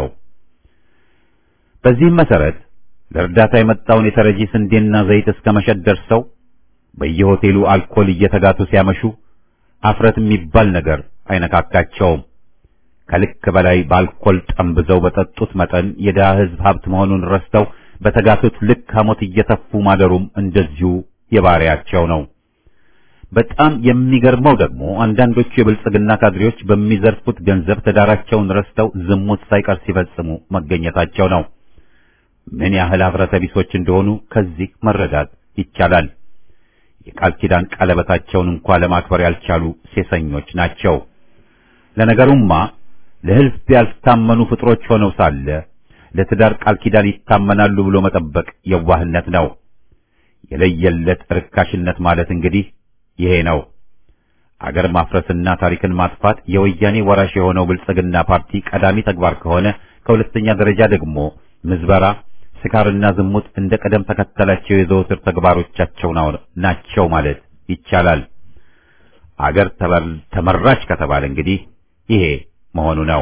በዚህም መሰረት ለእርዳታ የመጣውን የተረጂ ስንዴና ዘይት እስከ መሸጥ ደርሰው በየሆቴሉ አልኮል እየተጋቱ ሲያመሹ አፍረት የሚባል ነገር አይነካካቸውም። ከልክ በላይ በአልኮል ጠምብዘው በጠጡት መጠን የድሃ ሕዝብ ሀብት መሆኑን ረስተው በተጋቱት ልክ ሐሞት እየተፉ ማደሩም እንደዚሁ የባሪያቸው ነው። በጣም የሚገርመው ደግሞ አንዳንዶቹ የብልጽግና ካድሬዎች በሚዘርፉት ገንዘብ ትዳራቸውን ረስተው ዝሙት ሳይቀር ሲፈጽሙ መገኘታቸው ነው። ምን ያህል ኀፍረተ ቢሶች እንደሆኑ ከዚህ መረዳት ይቻላል። የቃል ኪዳን ቀለበታቸውን እንኳ ለማክበር ያልቻሉ ሴሰኞች ናቸው። ለነገሩማ ለሕዝብ ያልታመኑ ፍጥሮች ሆነው ሳለ ለትዳር ቃል ኪዳን ይታመናሉ ብሎ መጠበቅ የዋህነት ነው። የለየለት ርካሽነት ማለት እንግዲህ ይሄ ነው። አገር ማፍረስና ታሪክን ማጥፋት የወያኔ ወራሽ የሆነው ብልጽግና ፓርቲ ቀዳሚ ተግባር ከሆነ ከሁለተኛ ደረጃ ደግሞ ምዝበራ፣ ስካርና ዝሙት እንደ ቀደም ተከተላቸው የዘወትር ተግባሮቻቸው ናቸው ማለት ይቻላል። አገር ተመራች ከተባለ እንግዲህ ይሄ መሆኑ ነው።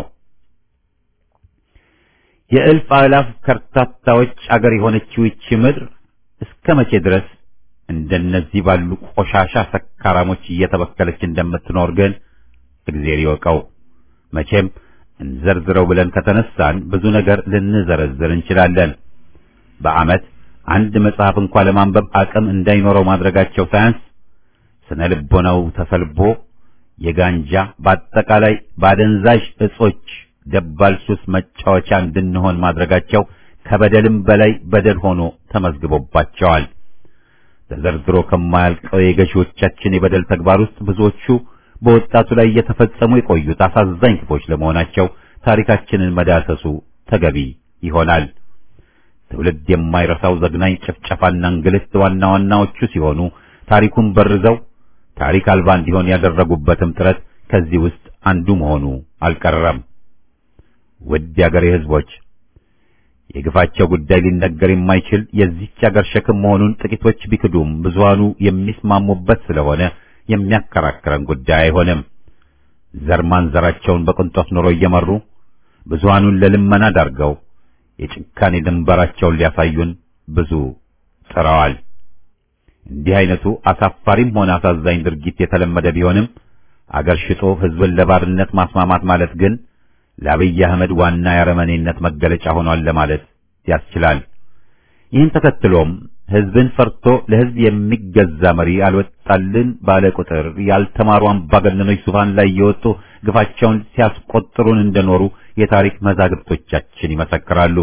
የእልፍ አእላፍ ከርታታዎች አገር የሆነችው ይቺ ምድር እስከ መቼ ድረስ እንደነዚህ ባሉ ቆሻሻ ሰካራሞች እየተበከለች እንደምትኖር ግን እግዜር ይወቀው። መቼም እንዘርዝረው ብለን ከተነሳን ብዙ ነገር ልንዘረዝር እንችላለን። በዓመት አንድ መጽሐፍ እንኳ ለማንበብ አቅም እንዳይኖረው ማድረጋቸው ሳያንስ ስነ ልቦናው ተሰልቦ የጋንጃ በአጠቃላይ በአደንዛዥ እጾች ደባል ሱስ መጫወቻ እንድንሆን ማድረጋቸው ከበደልም በላይ በደል ሆኖ ተመዝግቦባቸዋል። ተዘርዝሮ ከማያልቀው የገዢዎቻችን የበደል ተግባር ውስጥ ብዙዎቹ በወጣቱ ላይ እየተፈጸሙ የቆዩት አሳዛኝ ክፎች ለመሆናቸው ታሪካችንን መዳሰሱ ተገቢ ይሆናል። ትውልድ የማይረሳው ዘግናኝ ጭፍጨፋና እንግልት ዋና ዋናዎቹ ሲሆኑ ታሪኩን በርዘው ታሪክ አልባ እንዲሆን ያደረጉበትም ጥረት ከዚህ ውስጥ አንዱ መሆኑ አልቀረም። ውድ የአገሬ ሕዝቦች የግፋቸው ጉዳይ ሊነገር የማይችል የዚህች አገር ሸክም መሆኑን ጥቂቶች ቢክዱም ብዙሃኑ የሚስማሙበት ስለሆነ የሚያከራክረን ጉዳይ አይሆንም። ዘር ማንዘራቸውን በቅንጦት ኑሮ እየመሩ ብዙሃኑን ለልመና ዳርገው የጭካኔ ድንበራቸውን ሊያሳዩን ብዙ ጥረዋል። እንዲህ አይነቱ አሳፋሪም ሆነ አሳዛኝ ድርጊት የተለመደ ቢሆንም አገር ሽጦ ሕዝብን ለባርነት ማስማማት ማለት ግን ለአብይ አህመድ ዋና የአረመኔነት መገለጫ ሆኗል ለማለት ያስችላል። ይህን ተከትሎም ህዝብን ፈርቶ ለህዝብ የሚገዛ መሪ አልወጣልን ባለ ቁጥር ያልተማሩ አምባገነኖች ዙፋን ላይ የወጡ ግፋቸውን ሲያስቆጥሩን እንደኖሩ የታሪክ መዛግብቶቻችን ይመሰክራሉ።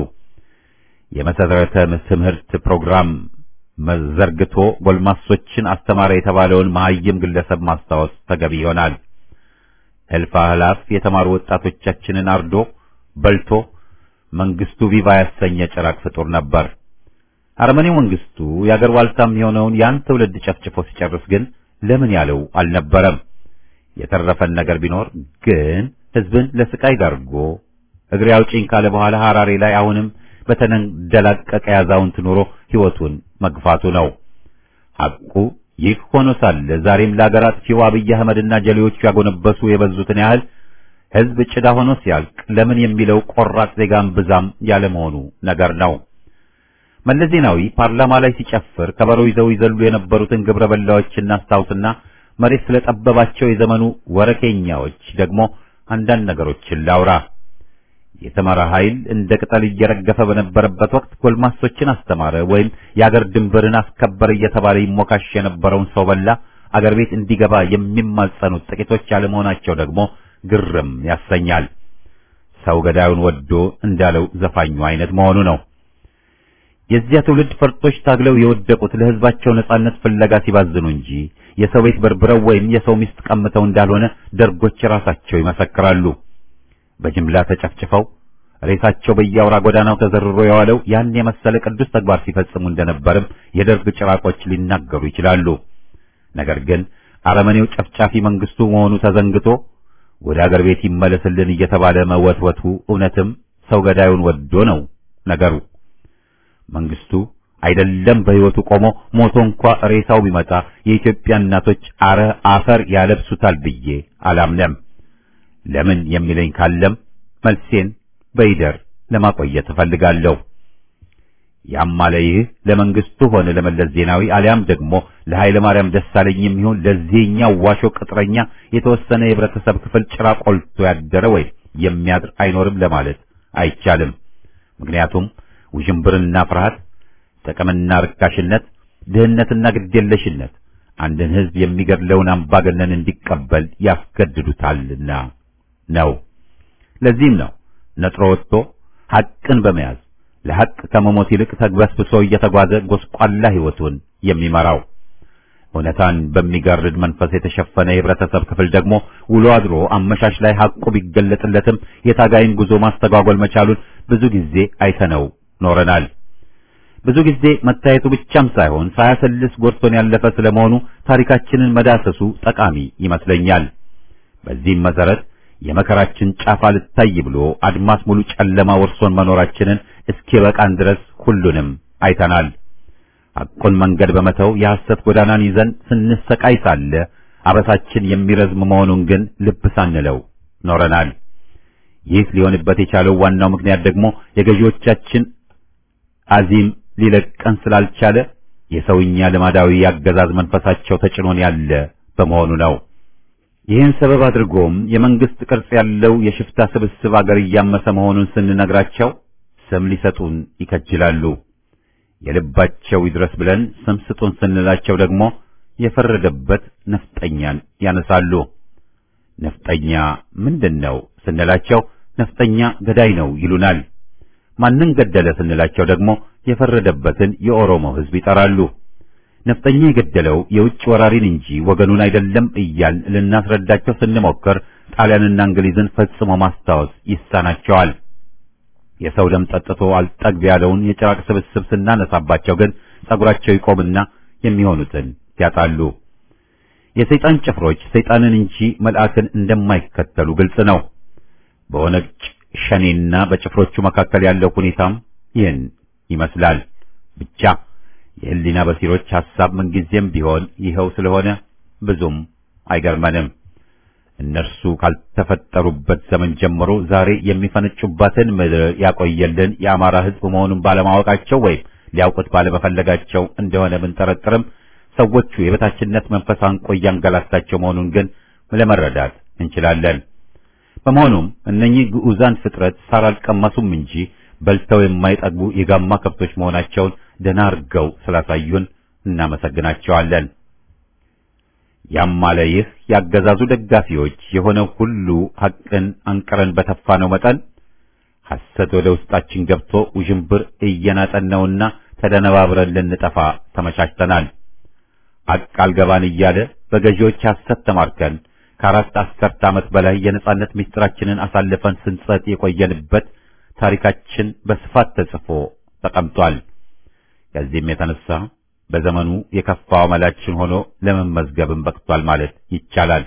የመሰረተ ትምህርት ፕሮግራም መዘርግቶ ጎልማሶችን አስተማረ የተባለውን መሐይም ግለሰብ ማስታወስ ተገቢ ይሆናል። እልፍ አእላፍ የተማሩ ወጣቶቻችንን አርዶ በልቶ መንግስቱ ቪቫ ያሰኘ ጭራቅ ፍጡር ነበር። አረመኔው መንግስቱ የአገር ዋልታም የሆነውን ያን ትውልድ ጨፍጭፎ ሲጨርስ ግን ለምን ያለው አልነበረም። የተረፈን ነገር ቢኖር ግን ህዝብን ለስቃይ ዳርጎ እግሬ አውጪኝ ካለ በኋላ ሐራሬ ላይ አሁንም በተንደላቀቀ ያዛውንት ኑሮ ህይወቱን መግፋቱ ነው። ሐቁ ይህ ሆኖ ሳለ ዛሬም ለአገር አጥፊው አብይ አህመድና ጀሌዎቹ ያጎነበሱ የበዙትን ያህል ህዝብ ጭዳ ሆኖ ሲያልቅ ለምን የሚለው ቆራጥ ዜጋም ብዛም ያለመሆኑ ነገር ነው። መለስ ዜናዊ ፓርላማ ላይ ሲጨፍር ከበሮ ይዘው ይዘሉ የነበሩትን ግብረ በላዎች እናስታውስና መሬት ስለጠበባቸው የዘመኑ ወረኬኛዎች ደግሞ አንዳንድ ነገሮችን ላውራ። የተመራ ኃይል እንደ ቅጠል እየረገፈ በነበረበት ወቅት ጎልማሶችን አስተማረ ወይም የአገር ድንበርን አስከበረ እየተባለ ይሞካሽ የነበረውን ሰው በላ አገር ቤት እንዲገባ የሚማጸኑት ጥቂቶች ያለመሆናቸው ደግሞ ግርም ያሰኛል። ሰው ገዳዩን ወዶ እንዳለው ዘፋኙ አይነት መሆኑ ነው። የዚያ ትውልድ ፈርጦች ታግለው የወደቁት ለህዝባቸው ነጻነት ፍለጋ ሲባዝኑ እንጂ የሰው ቤት በርብረው ወይም የሰው ሚስት ቀምተው እንዳልሆነ ደርጎች ራሳቸው ይመሰክራሉ። በጅምላ ተጨፍጭፈው ሬሳቸው በየአውራ ጎዳናው ተዘርሮ የዋለው ያን የመሰለ ቅዱስ ተግባር ሲፈጽሙ እንደነበርም የደርግ ጭራቆች ሊናገሩ ይችላሉ። ነገር ግን አረመኔው ጨፍጫፊ መንግስቱ መሆኑ ተዘንግቶ ወደ አገር ቤት ይመለስልን እየተባለ መወትወቱ እውነትም ሰው ገዳዩን ወዶ ነው ነገሩ። መንግስቱ አይደለም በሕይወቱ ቆሞ ሞቶ እንኳ ሬሳው ቢመጣ የኢትዮጵያ እናቶች አረ አፈር ያለብሱታል ብዬ አላምነም። ለምን የሚለኝ ካለም መልሴን በይደር ለማቆየት እፈልጋለሁ። ያም አለ ይህ ለመንግስቱ ሆነ ለመለስ ዜናዊ አሊያም ደግሞ ለኃይለ ማርያም ደሳለኝ የሚሆን ለዚህኛው ዋሾ ቅጥረኛ የተወሰነ የህብረተሰብ ክፍል ጭራ ቆልቶ ያደረ ወይም የሚያድር አይኖርም ለማለት አይቻልም። ምክንያቱም ውዥንብርና ፍርሃት፣ ጥቅምና ርካሽነት፣ ድህነትና ግዴለሽነት አንድን ህዝብ የሚገድለውን አምባገነን እንዲቀበል ያስገድዱታልና ነው። ለዚህም ነው ነጥሮ ወጥቶ ሐቅን በመያዝ ለሐቅ ከመሞት ይልቅ ተግበስብሶ እየተጓዘ ጎስቋላ ህይወቱን የሚመራው። እውነታን በሚጋርድ መንፈስ የተሸፈነ የህብረተሰብ ክፍል ደግሞ ውሎ አድሮ አመሻሽ ላይ ሐቁ ቢገለጥለትም የታጋይን ጉዞ ማስተጓጎል መቻሉን ብዙ ጊዜ አይተነው ኖረናል። ብዙ ጊዜ መታየቱ ብቻም ሳይሆን ሳያሰልስ ጎድቶን ያለፈ ስለመሆኑ ታሪካችንን መዳሰሱ ጠቃሚ ይመስለኛል። በዚህም መሰረት የመከራችን ጫፍ አልታይ ብሎ አድማስ ሙሉ ጨለማ ወርሶን መኖራችንን እስኪበቃን ድረስ ሁሉንም አይተናል። ሐቁን መንገድ በመተው የሐሰት ጎዳናን ይዘን ስንሰቃይ ሳለ አበሳችን የሚረዝም መሆኑን ግን ልብ ሳንለው ኖረናል። ይህ ሊሆንበት የቻለው ዋናው ምክንያት ደግሞ የገዢዎቻችን አዚም ሊለቀን ስላልቻለ የሰውኛ ልማዳዊ ያገዛዝ መንፈሳቸው ተጭኖን ያለ በመሆኑ ነው። ይህን ሰበብ አድርጎም የመንግስት ቅርጽ ያለው የሽፍታ ስብስብ አገር እያመሰ መሆኑን ስንነግራቸው ስም ሊሰጡን ይከጅላሉ። የልባቸው ይድረስ ብለን ስም ስጡን ስንላቸው ደግሞ የፈረደበት ነፍጠኛን ያነሳሉ። ነፍጠኛ ምንድን ነው ስንላቸው ነፍጠኛ ገዳይ ነው ይሉናል። ማንን ገደለ ስንላቸው ደግሞ የፈረደበትን የኦሮሞ ሕዝብ ይጠራሉ። ነፍጠኛ የገደለው የውጭ ወራሪን እንጂ ወገኑን አይደለም እያል ልናስረዳቸው ስንሞክር ጣሊያንና እንግሊዝን ፈጽሞ ማስታወስ ይሳናቸዋል። የሰው ደም ጠጥቶ አልጠግብ ያለውን የጭራቅ ስብስብ ስናነሳባቸው ግን ጸጉራቸው ይቆምና የሚሆኑትን ያጣሉ። የሰይጣን ጭፍሮች ሰይጣንን እንጂ መልአክን እንደማይከተሉ ግልጽ ነው። በኦነግ ሸኔና በጭፍሮቹ መካከል ያለው ሁኔታም ይህን ይመስላል። ብቻ የህሊና በሲሮች ሐሳብ ምንጊዜም ቢሆን ይኸው ስለሆነ ብዙም አይገርመንም። እነርሱ ካልተፈጠሩበት ዘመን ጀምሮ ዛሬ የሚፈነጩባትን ምድር ያቆየልን የአማራ ሕዝብ መሆኑን ባለማወቃቸው ወይም ሊያውቁት ባለመፈለጋቸው እንደሆነ ብንጠረጥርም ሰዎቹ የበታችነት መንፈስ አንቆ እያንገላታቸው መሆኑን ግን ለመረዳት እንችላለን። በመሆኑም እነኚህ ግዑዛን ፍጥረት ሳር አልቀመሱም እንጂ በልተው የማይጠግቡ የጋማ ከብቶች መሆናቸውን ደህና አድርገው ስላሳዩን እናመሰግናቸዋለን። ያም አለ ይህ ያገዛዙ ደጋፊዎች የሆነው ሁሉ ሐቅን አንቅረን በተፋነው መጠን ሐሰት ወደ ውስጣችን ገብቶ ውዥንብር እየናጠን ነውና ተደነባብረን ልንጠፋ ተመቻችተናል። ሐቅ አልገባን እያለ በገዢዎች ሐሰት ተማርከን ከአራት አስርተ ዓመት በላይ የነጻነት ምስጢራችንን አሳልፈን ስንጸጥ የቆየንበት ታሪካችን በስፋት ተጽፎ ተቀምጧል። ከዚህም የተነሳ በዘመኑ የከፋው አመላችን ሆኖ ለመመዝገብም በቅቷል ማለት ይቻላል።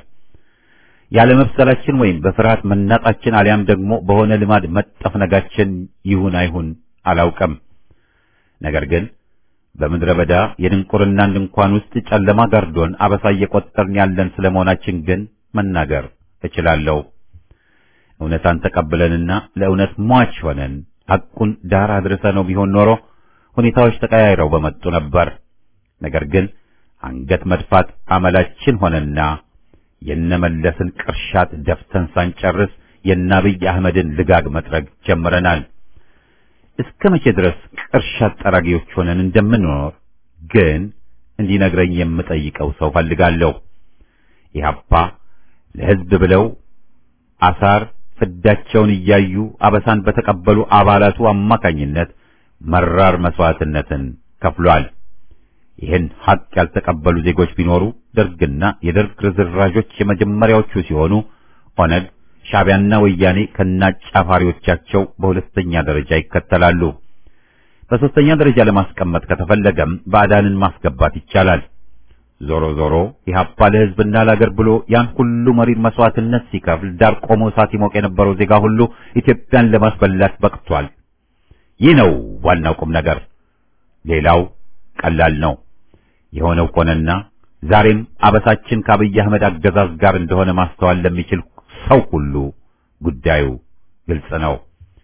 ያለመብሰላችን ወይም በፍርሃት መናጣችን አሊያም ደግሞ በሆነ ልማድ መጠፍነጋችን ይሁን አይሁን አላውቅም። ነገር ግን በምድረ በዳ የድንቁርናን ድንኳን ውስጥ ጨለማ ጋርዶን አበሳ እየቆጠርን ያለን ስለመሆናችን ግን መናገር እችላለሁ። እውነታን ተቀብለንና ለእውነት ሟች ሆነን ሐቁን ዳር አድርሰነው ቢሆን ኖሮ ሁኔታዎች ተቀያይረው በመጡ ነበር። ነገር ግን አንገት መድፋት አመላችን ሆነና የነመለስን ቅርሻት ደፍተን ሳንጨርስ የአብይ አህመድን ልጋግ መጥረግ ጀምረናል። እስከ መቼ ድረስ ቅርሻት ጠራጊዎች ሆነን እንደምንኖር ግን እንዲነግረኝ የምጠይቀው ሰው ፈልጋለሁ። ኢህአፓ ለሕዝብ ብለው አሳር ፍዳቸውን እያዩ አበሳን በተቀበሉ አባላቱ አማካኝነት መራር መስዋዕትነትን ከፍሏል። ይህን ሐቅ ያልተቀበሉ ዜጎች ቢኖሩ ደርግና የደርግ ርዝራዦች የመጀመሪያዎቹ ሲሆኑ ኦነግ፣ ሻዕቢያና ወያኔ ከናጫፋሪዎቻቸው በሁለተኛ ደረጃ ይከተላሉ። በሦስተኛ ደረጃ ለማስቀመጥ ከተፈለገም ባዕዳንን ማስገባት ይቻላል። ዞሮ ዞሮ ኢህአፓ ለሕዝብና ለአገር ብሎ ያን ሁሉ መሪር መስዋዕትነት ሲከፍል ዳር ቆሞ እሳት ይሞቅ የነበረው ዜጋ ሁሉ ኢትዮጵያን ለማስበላት በቅቷል። ይህ ነው ዋናው ቁም ነገር። ሌላው ቀላል ነው። የሆነው ሆነና ዛሬም አበሳችን ከአብይ አህመድ አገዛዝ ጋር እንደሆነ ማስተዋል ለሚችል ሰው ሁሉ ጉዳዩ ግልጽ ነው።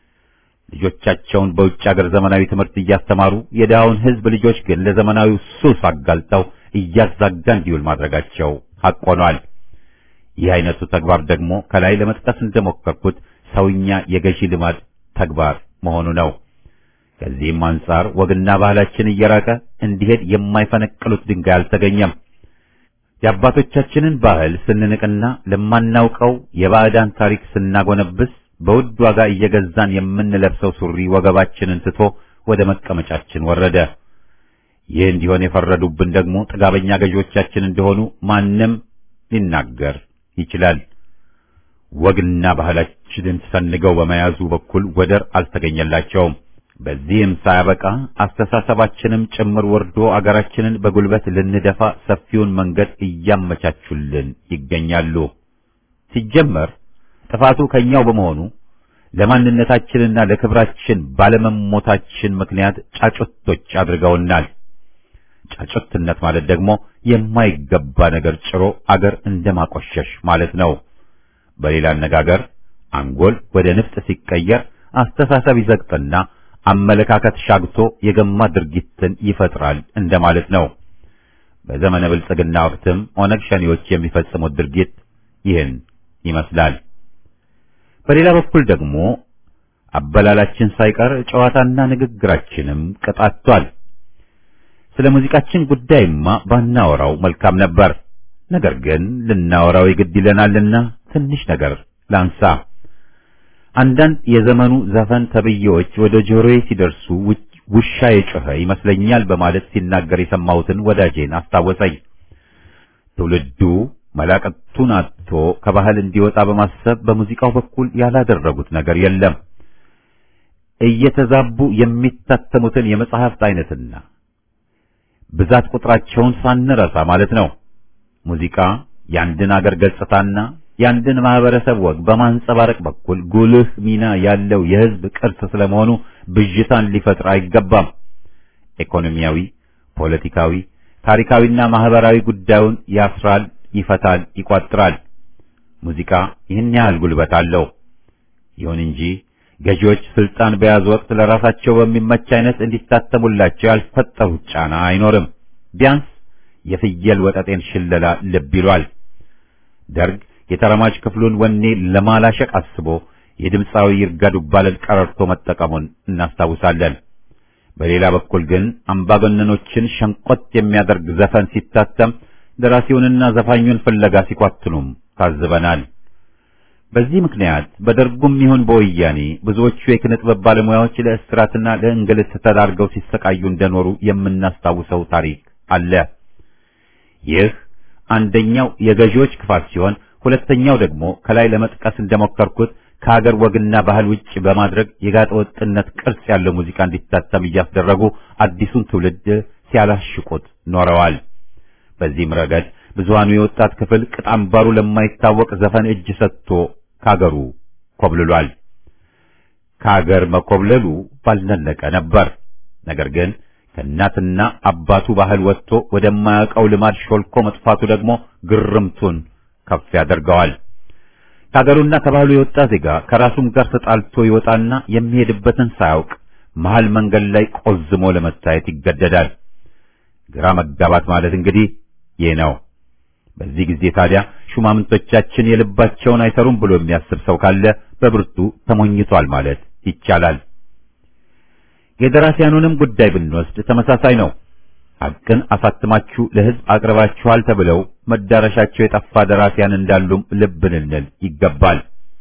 ልጆቻቸውን በውጭ ሀገር ዘመናዊ ትምህርት እያስተማሩ የድሃውን ሕዝብ ልጆች ግን ለዘመናዊው ሱስ አጋልጠው እያዛጋ እንዲውል ማድረጋቸው ሐቅ ሆኗል። ይህ አይነቱ ተግባር ደግሞ ከላይ ለመጥቀስ እንደሞከርኩት ሰውኛ የገዢ ልማድ ተግባር መሆኑ ነው። ከዚህም አንጻር ወግና ባህላችን እየራቀ እንዲሄድ የማይፈነቅሉት ድንጋይ አልተገኘም። የአባቶቻችንን ባህል ስንንቅና ለማናውቀው የባዕዳን ታሪክ ስናጎነብስ በውድ ዋጋ እየገዛን የምንለብሰው ሱሪ ወገባችንን ትቶ ወደ መቀመጫችን ወረደ። ይህ እንዲሆን የፈረዱብን ደግሞ ጥጋበኛ ገዢዎቻችን እንደሆኑ ማንም ሊናገር ይችላል። ወግና ባህላችንን ሰንገው በመያዙ በኩል ወደር አልተገኘላቸውም። በዚህም ሳያበቃ አስተሳሰባችንም ጭምር ወርዶ አገራችንን በጉልበት ልንደፋ ሰፊውን መንገድ እያመቻቹልን ይገኛሉ። ሲጀመር ጥፋቱ ከኛው በመሆኑ ለማንነታችንና ለክብራችን ባለመሞታችን ምክንያት ጫጩቶች አድርገውናል። ጫጩትነት ማለት ደግሞ የማይገባ ነገር ጭሮ አገር እንደማቆሸሽ ማለት ነው። በሌላ አነጋገር አንጎል ወደ ንፍጥ ሲቀየር አስተሳሰብ ይዘግጥና አመለካከት ሻግቶ የገማ ድርጊትን ይፈጥራል እንደማለት ነው። በዘመነ ብልጽግና ወቅትም ኦነግ ሸኔዎች የሚፈጽሙት ድርጊት ይህን ይመስላል። በሌላ በኩል ደግሞ አበላላችን ሳይቀር ጨዋታና ንግግራችንም ቀጣቷል። ስለ ሙዚቃችን ጉዳይማ ባናወራው መልካም ነበር። ነገር ግን ልናወራው የግድ ይለናልና ትንሽ ነገር ላንሳ። አንዳንድ የዘመኑ ዘፈን ተብዬዎች ወደ ጆሮዬ ሲደርሱ ውሻ የጮኸ ይመስለኛል በማለት ሲናገር የሰማሁትን ወዳጄን አስታወሰኝ። ትውልዱ መላቀቱን አጥቶ ከባህል እንዲወጣ በማሰብ በሙዚቃው በኩል ያላደረጉት ነገር የለም። እየተዛቡ የሚታተሙትን የመጽሐፍት አይነትና ብዛት ቁጥራቸውን ሳንረሳ ማለት ነው። ሙዚቃ የአንድን አገር ገጽታና የአንድን ማህበረሰብ ወግ በማንጸባረቅ በኩል ጉልህ ሚና ያለው የሕዝብ ቅርስ ስለመሆኑ ብዥታን ሊፈጥር አይገባም። ኢኮኖሚያዊ፣ ፖለቲካዊ፣ ታሪካዊና ማህበራዊ ጉዳዩን ያስራል፣ ይፈታል፣ ይቋጥራል። ሙዚቃ ይህን ያህል ጉልበት አለው። ይሁን እንጂ ገዢዎች ስልጣን በያዙ ወቅት ለራሳቸው በሚመች አይነት እንዲታተሙላቸው ያልፈጠሩት ጫና አይኖርም። ቢያንስ የፍየል ወጠጤን ሽለላ ልብ ይሏል። ደርግ የተረማጅ ክፍሉን ወኔ ለማላሸቅ አስቦ የድምፃዊ ይርጋ ዱባለን ቀረርቶ መጠቀሙን እናስታውሳለን። በሌላ በኩል ግን አምባገነኖችን ሸንቆጥ የሚያደርግ ዘፈን ሲታተም ደራሲውንና ዘፋኙን ፍለጋ ሲኳትኑም ታዝበናል። በዚህ ምክንያት በደርጉም ይሁን በወያኔ ብዙዎቹ የኪነ ጥበብ ባለሙያዎች ለእስራትና ለእንግልት ተዳርገው ሲሰቃዩ እንደኖሩ የምናስታውሰው ታሪክ አለ። ይህ አንደኛው የገዢዎች ክፋት ሲሆን፣ ሁለተኛው ደግሞ ከላይ ለመጥቀስ እንደሞከርኩት ከሀገር ወግና ባህል ውጭ በማድረግ የጋጠ ወጥነት ቅርጽ ያለው ሙዚቃ እንዲታተም እያስደረጉ አዲሱን ትውልድ ሲያላሽቁት ኖረዋል። በዚህም ረገድ ብዙሃኑ የወጣት ክፍል ቅጥ አምባሩ ለማይታወቅ ዘፈን እጅ ሰጥቶ ካገሩ ኮብልሏል። ከሀገር መኮብለሉ ባልነለቀ ነበር። ነገር ግን ከእናትና አባቱ ባህል ወጥቶ ወደማያውቀው ልማድ ሾልኮ መጥፋቱ ደግሞ ግርምቱን ከፍ ያደርገዋል። ከሀገሩና ከባህሉ የወጣ ዜጋ ከራሱም ጋር ተጣልቶ ይወጣና የሚሄድበትን ሳያውቅ መሃል መንገድ ላይ ቆዝሞ ለመታየት ይገደዳል። ግራ መጋባት ማለት እንግዲህ ይህ ነው። በዚህ ጊዜ ታዲያ ሹማምንቶቻችን የልባቸውን አይሰሩም ብሎ የሚያስብ ሰው ካለ በብርቱ ተሞኝቷል ማለት ይቻላል። የደራሲያኑንም ጉዳይ ብንወስድ ተመሳሳይ ነው። ሐቅን አሳትማችሁ ለሕዝብ አቅርባችኋል ተብለው መዳረሻቸው የጠፋ ደራሲያን እንዳሉም ልብ ልንል ይገባል።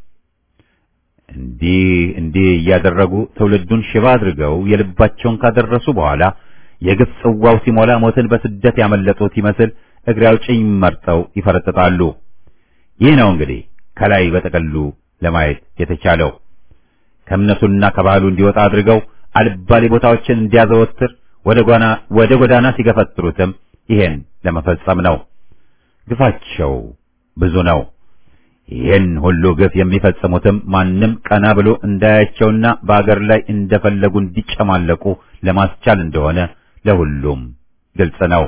እንዲህ እንዲህ እያደረጉ ትውልዱን ሽባ አድርገው የልባቸውን ካደረሱ በኋላ የግፍ ጽዋው ሲሞላ ሞትን በስደት ያመለጡት ይመስል እግሬ አውጭኝ መርጠው ይፈረጥጣሉ። ይህ ነው እንግዲህ ከላይ በጠቅሉ ለማየት የተቻለው። ከእምነቱና ከባህሉ እንዲወጣ አድርገው አልባሌ ቦታዎችን እንዲያዘወትር ወደ ጓና ወደ ጎዳና ሲገፈትሩትም ይሄን ለመፈጸም ነው። ግፋቸው ብዙ ነው። ይህን ሁሉ ግፍ የሚፈጽሙትም ማንም ቀና ብሎ እንዳያቸውና በአገር ላይ እንደፈለጉ እንዲጨማለቁ ለማስቻል እንደሆነ ለሁሉም ግልጽ ነው።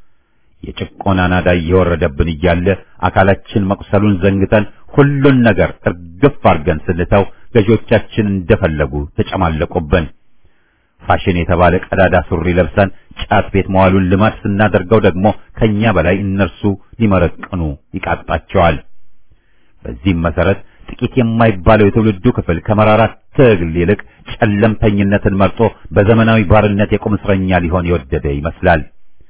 የጭቆና ናዳ እየወረደብን እያለ አካላችን መቁሰሉን ዘንግተን ሁሉን ነገር እርግፍ አድርገን ስንተው ገዢዎቻችን እንደፈለጉ ተጨማለቁብን። ፋሽን የተባለ ቀዳዳ ሱሪ ለብሰን ጫት ቤት መዋሉን ልማድ ስናደርገው ደግሞ ከኛ በላይ እነርሱ ሊመረቅኑ ይቃጣቸዋል። በዚህም መሰረት ጥቂት የማይባለው የትውልዱ ክፍል ከመራራ ትግል ይልቅ ጨለምተኝነትን መርጦ በዘመናዊ ባርነት የቁም እስረኛ ሊሆን የወደደ ይመስላል።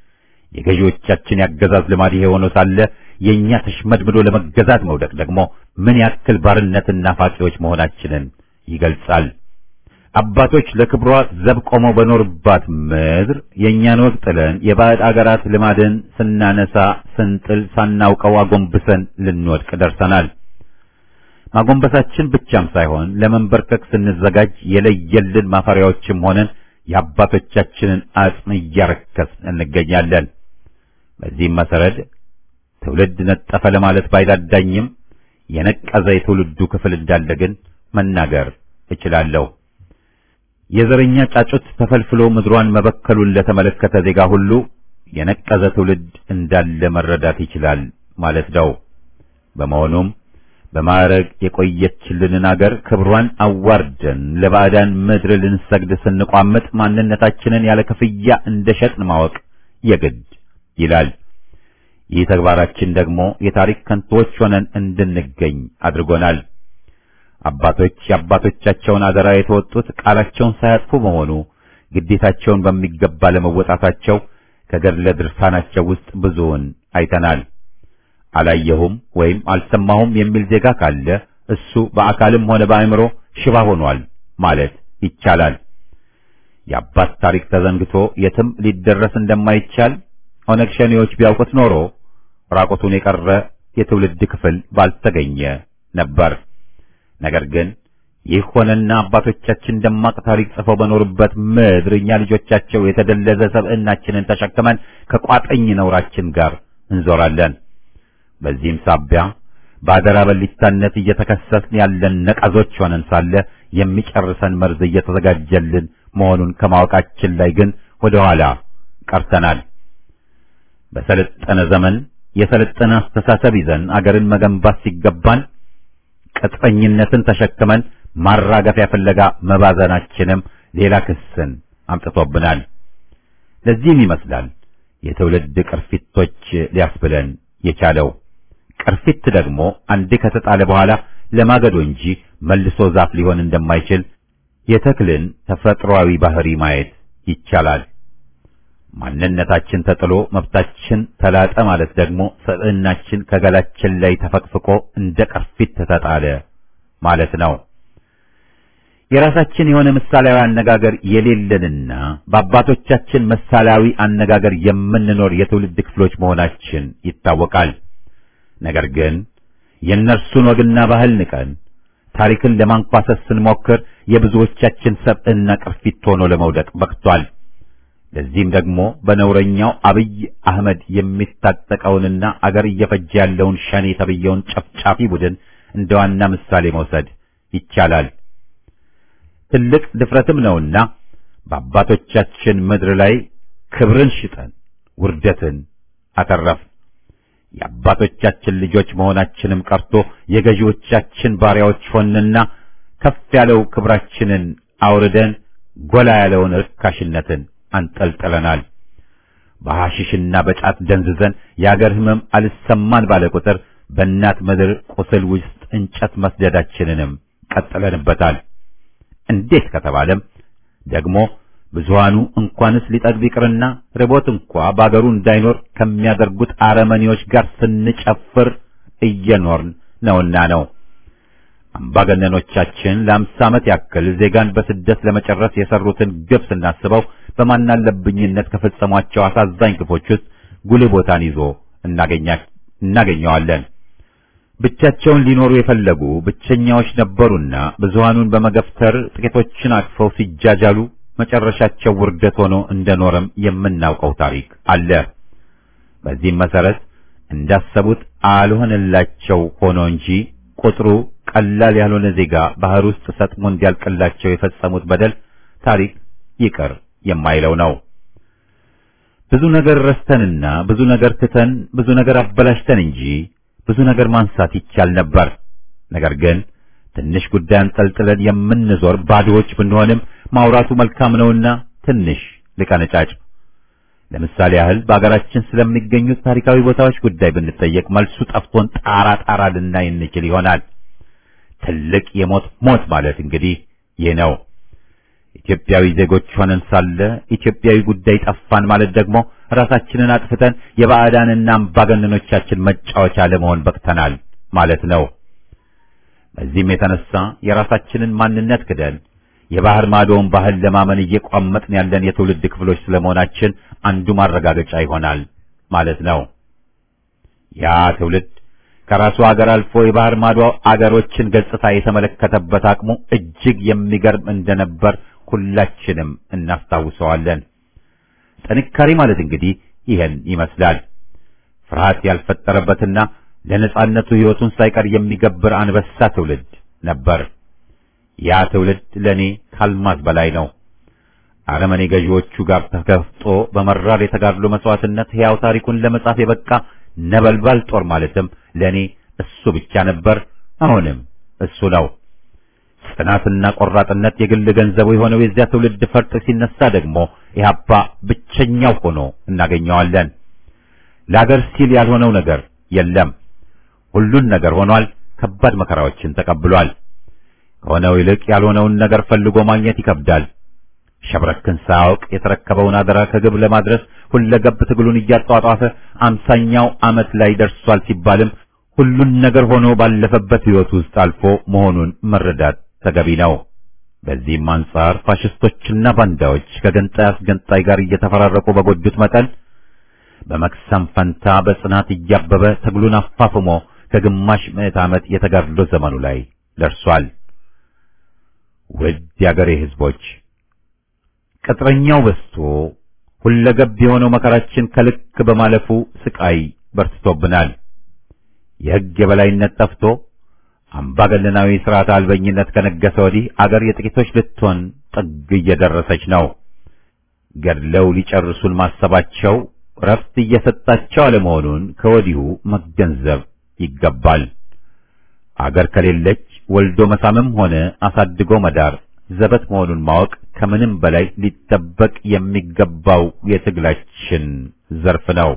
የገዢዎቻችን ያገዛዝ ልማድ ይሄ ሆኖ ሳለ የእኛ ተሽመድምዶ ለመገዛት መውደቅ ደግሞ ምን ያክል ባርነትና ፋቂዎች መሆናችንን ይገልጻል። አባቶች ለክብሯ ዘብ ቆመው በኖርባት ምድር የእኛን ወግ ጥለን የባዕድ አገራት ልማድን ስናነሳ ስንጥል ሳናውቀው አጎንብሰን ልንወድቅ ደርሰናል። ማጎንበሳችን ብቻም ሳይሆን ለመንበርከክ ስንዘጋጅ የለየልን ማፈሪያዎችም ሆነን የአባቶቻችንን አጽም እያረከስን እንገኛለን። በዚህም መሰረት ትውልድ ነጠፈ ለማለት ባይዳዳኝም የነቀዘ የትውልዱ ክፍል እንዳለ ግን መናገር እችላለሁ። የዘረኛ ጫጩት ተፈልፍሎ ምድሯን መበከሉን ለተመለከተ ዜጋ ሁሉ የነቀዘ ትውልድ እንዳለ መረዳት ይችላል ማለት ነው። በመሆኑም በማዕረግ የቆየችልንን አገር ክብሯን አዋርደን ለባዕዳን ምድር ልንሰግድ ስንቋምጥ ማንነታችንን ያለ ክፍያ እንደሸጥን ማወቅ የግድ ይላል። ይህ ተግባራችን ደግሞ የታሪክ ከንቶዎች ሆነን እንድንገኝ አድርጎናል። አባቶች የአባቶቻቸውን አደራ የተወጡት ቃላቸውን ሳያጥፉ በመሆኑ ግዴታቸውን በሚገባ ለመወጣታቸው ከገድለ ድርሳናቸው ውስጥ ብዙውን አይተናል። አላየሁም ወይም አልሰማሁም የሚል ዜጋ ካለ እሱ በአካልም ሆነ በአእምሮ ሽባ ሆኗል ማለት ይቻላል። የአባት ታሪክ ተዘንግቶ የትም ሊደረስ እንደማይቻል ኦነግ ሸኔዎች ቢያውቁት ኖሮ ራቆቱን የቀረ የትውልድ ክፍል ባልተገኘ ነበር። ነገር ግን ይህ ሆነና አባቶቻችን ደማቅ ታሪክ ጽፈው በኖሩበት ምድር እኛ ልጆቻቸው የተደለዘ ሰብዕናችንን ተሸክመን ከቋጠኝ ነውራችን ጋር እንዞራለን። በዚህም ሳቢያ በአደራ በሊታነት እየተከሰስን ያለን ነቀዞች ሆነን ሳለ የሚጨርሰን መርዝ እየተዘጋጀልን መሆኑን ከማወቃችን ላይ ግን ወደ ኋላ ቀርተናል። በሰለጠነ ዘመን የሰለጠነ አስተሳሰብ ይዘን አገርን መገንባት ሲገባን ቅጥፈኝነትን ተሸክመን ማራገፊያ ፍለጋ መባዘናችንም ሌላ ክስን አምጥቶብናል። ለዚህም ይመስላል የትውልድ ቅርፊቶች ሊያስብለን የቻለው። ቅርፊት ደግሞ አንዴ ከተጣለ በኋላ ለማገዶ እንጂ መልሶ ዛፍ ሊሆን እንደማይችል የተክልን ተፈጥሯዊ ባህሪ ማየት ይቻላል። ማንነታችን ተጥሎ መብታችን ተላጠ ማለት ደግሞ ሰብዕናችን ከገላችን ላይ ተፈቅፍቆ እንደ ቅርፊት ተጣለ ማለት ነው። የራሳችን የሆነ ምሳሌያዊ አነጋገር የሌለንና በአባቶቻችን ምሳሌያዊ አነጋገር የምንኖር የትውልድ ክፍሎች መሆናችን ይታወቃል። ነገር ግን የእነርሱን ወግና ባህል ንቀን ታሪክን ለማንኳሰስ ስንሞክር የብዙዎቻችን ሰብዕና ቅርፊት ሆኖ ለመውደቅ በቅቷል። ለዚህም ደግሞ በነውረኛው አብይ አህመድ የሚታጠቀውንና አገር እየፈጀ ያለውን ሸኔ ተብየውን ጨፍጫፊ ቡድን እንደ ዋና ምሳሌ መውሰድ ይቻላል። ትልቅ ድፍረትም ነውና በአባቶቻችን ምድር ላይ ክብርን ሽጠን ውርደትን አተረፍ። የአባቶቻችን ልጆች መሆናችንም ቀርቶ የገዢዎቻችን ባሪያዎች ሆንና ከፍ ያለው ክብራችንን አውርደን ጎላ ያለውን ርካሽነትን አንጠልጥለናል። በሐሽሽና በጫት ደንዝዘን የአገር ሕመም አልሰማን ባለ ቁጥር በእናት ምድር ቁስል ውስጥ እንጨት መስደዳችንንም ቀጥለንበታል። እንዴት ከተባለም ደግሞ ብዙሃኑ እንኳንስ ሊጠግብ ይቅርና ርቦት እንኳ በአገሩ እንዳይኖር ከሚያደርጉት አረመኔዎች ጋር ስንጨፍር እየኖርን ነውና ነው። አምባገነኖቻችን ለአምሳ ዓመት ያክል ዜጋን በስደት ለመጨረስ የሰሩትን ግፍ ስናስበው በማናለብኝነት ከፈጸሟቸው አሳዛኝ ግፎች ውስጥ ጉልህ ቦታን ይዞ እናገኘዋለን። ብቻቸውን ሊኖሩ የፈለጉ ብቸኛዎች ነበሩና ብዙሃኑን በመገፍተር ጥቂቶችን አቅፈው ሲጃጃሉ መጨረሻቸው ውርደት ሆኖ እንደኖረም የምናውቀው ታሪክ አለ። በዚህም መሰረት እንዳሰቡት አልሆነላቸው ሆኖ እንጂ ቁጥሩ ቀላል ያልሆነ ዜጋ ባህር ውስጥ ሰጥሞ እንዲያልቅላቸው የፈጸሙት በደል ታሪክ ይቅር የማይለው ነው። ብዙ ነገር ረስተንና ብዙ ነገር ትተን ብዙ ነገር አበላሽተን እንጂ ብዙ ነገር ማንሳት ይቻል ነበር። ነገር ግን ትንሽ ጉዳይ አንጠልጥለን የምንዞር ባዶዎች ብንሆንም ማውራቱ መልካም ነውና ትንሽ ልቀነጫጭ። ለምሳሌ ያህል በአገራችን ስለሚገኙት ታሪካዊ ቦታዎች ጉዳይ ብንጠየቅ መልሱ ጠፍቶን ጣራ ጣራ ልናይ እንችል ይሆናል። ትልቅ የሞት ሞት ማለት እንግዲህ ይህ ነው። ኢትዮጵያዊ ዜጎች ሆነን ሳለ ኢትዮጵያዊ ጉዳይ ጠፋን ማለት ደግሞ ራሳችንን አጥፍተን የባዕዳንና አምባገነኖቻችን መጫወቻ ለመሆን በቅተናል ማለት ነው። በዚህም የተነሳ የራሳችንን ማንነት ክደን የባህር ማዶውን ባህል ለማመን እየቋመጥን ያለን የትውልድ ክፍሎች ስለመሆናችን አንዱ ማረጋገጫ ይሆናል ማለት ነው። ያ ትውልድ ከራሱ አገር አልፎ የባህር ማዶ አገሮችን ገጽታ የተመለከተበት አቅሙ እጅግ የሚገርም እንደነበር ሁላችንም እናስታውሰዋለን። ጥንካሬ ማለት እንግዲህ ይህን ይመስላል። ፍርሃት ያልፈጠረበትና ለነጻነቱ ሕይወቱን ሳይቀር የሚገብር አንበሳ ትውልድ ነበር። ያ ትውልድ ለእኔ ካልማዝ በላይ ነው። አረመኔ ገዢዎቹ ጋር ተከፍጦ በመራር የተጋድሎ መስዋዕትነት ሕያው ታሪኩን ለመጻፍ የበቃ ነበልባል ጦር ማለትም ለእኔ እሱ ብቻ ነበር። አሁንም እሱ ነው። ጽናትና ቆራጥነት የግል ገንዘቡ የሆነው የዚያ ትውልድ ፈርጥ ሲነሳ ደግሞ ኢህአፓ ብቸኛው ሆኖ እናገኘዋለን። ለአገር ሲል ያልሆነው ነገር የለም። ሁሉን ነገር ሆኗል። ከባድ መከራዎችን ተቀብሏል። ከሆነው ይልቅ ያልሆነውን ነገር ፈልጎ ማግኘት ይከብዳል። ሸብረክን ሳያውቅ የተረከበውን አደራ ከግብ ለማድረስ ሁለገብ ትግሉን እያጧጧፈ አምሳኛው ዓመት ላይ ደርሷል ሲባልም ሁሉን ነገር ሆኖ ባለፈበት ሕይወት ውስጥ አልፎ መሆኑን መረዳት ተገቢ ነው። በዚህም አንጻር ፋሽስቶችና ባንዳዎች ከገንጣይ አስገንጣይ ጋር እየተፈራረቁ በጎዱት መጠን በመክሰም ፈንታ በጽናት እያበበ ትግሉን አፋፍሞ ከግማሽ ምዕት ዓመት የተጋድሎ ዘመኑ ላይ ደርሷል። ውድ የአገሬ ሕዝቦች ቅጥረኛው በዝቶ ሁለገብ የሆነው መከራችን ከልክ በማለፉ ስቃይ በርትቶብናል። የሕግ የበላይነት ጠፍቶ አምባገነናዊ ሥርዓት አልበኝነት ከነገሰ ወዲህ አገር የጥቂቶች ልትሆን ጥግ እየደረሰች ነው። ገድለው ሊጨርሱን ማሰባቸው ረፍት እየሰጣቸው አለመሆኑን ከወዲሁ መገንዘብ ይገባል። አገር ከሌለች ወልዶ መሳምም ሆነ አሳድጎ መዳር ዘበት መሆኑን ማወቅ ከምንም በላይ ሊጠበቅ የሚገባው የትግላችን ዘርፍ ነው።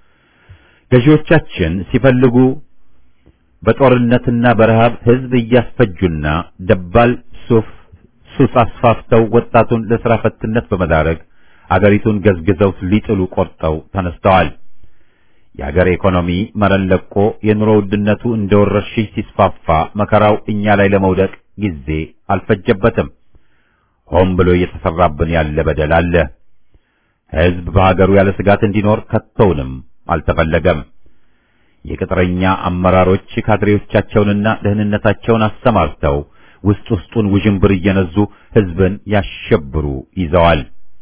ገዢዎቻችን ሲፈልጉ በጦርነትና በረሃብ ሕዝብ እያስፈጁና ደባል ሱፍ ሱስ አስፋፍተው ወጣቱን ለሥራ ፈትነት በመዳረግ አገሪቱን ገዝግዘው ሊጥሉ ቆርጠው ተነስተዋል። የአገር ኢኮኖሚ መረን ለቆ የኑሮ ውድነቱ እንደ ወረርሽኝ ሲስፋፋ መከራው እኛ ላይ ለመውደቅ ጊዜ አልፈጀበትም። ሆን ብሎ እየተሰራብን ያለ በደል አለ። ሕዝብ በሀገሩ ያለ ስጋት እንዲኖር ከቶውንም አልተፈለገም። የቅጥረኛ አመራሮች ካድሬዎቻቸውንና ደህንነታቸውን አሰማርተው ውስጥ ውስጡን ውዥንብር እየነዙ ሕዝብን ያሸብሩ ይዘዋል።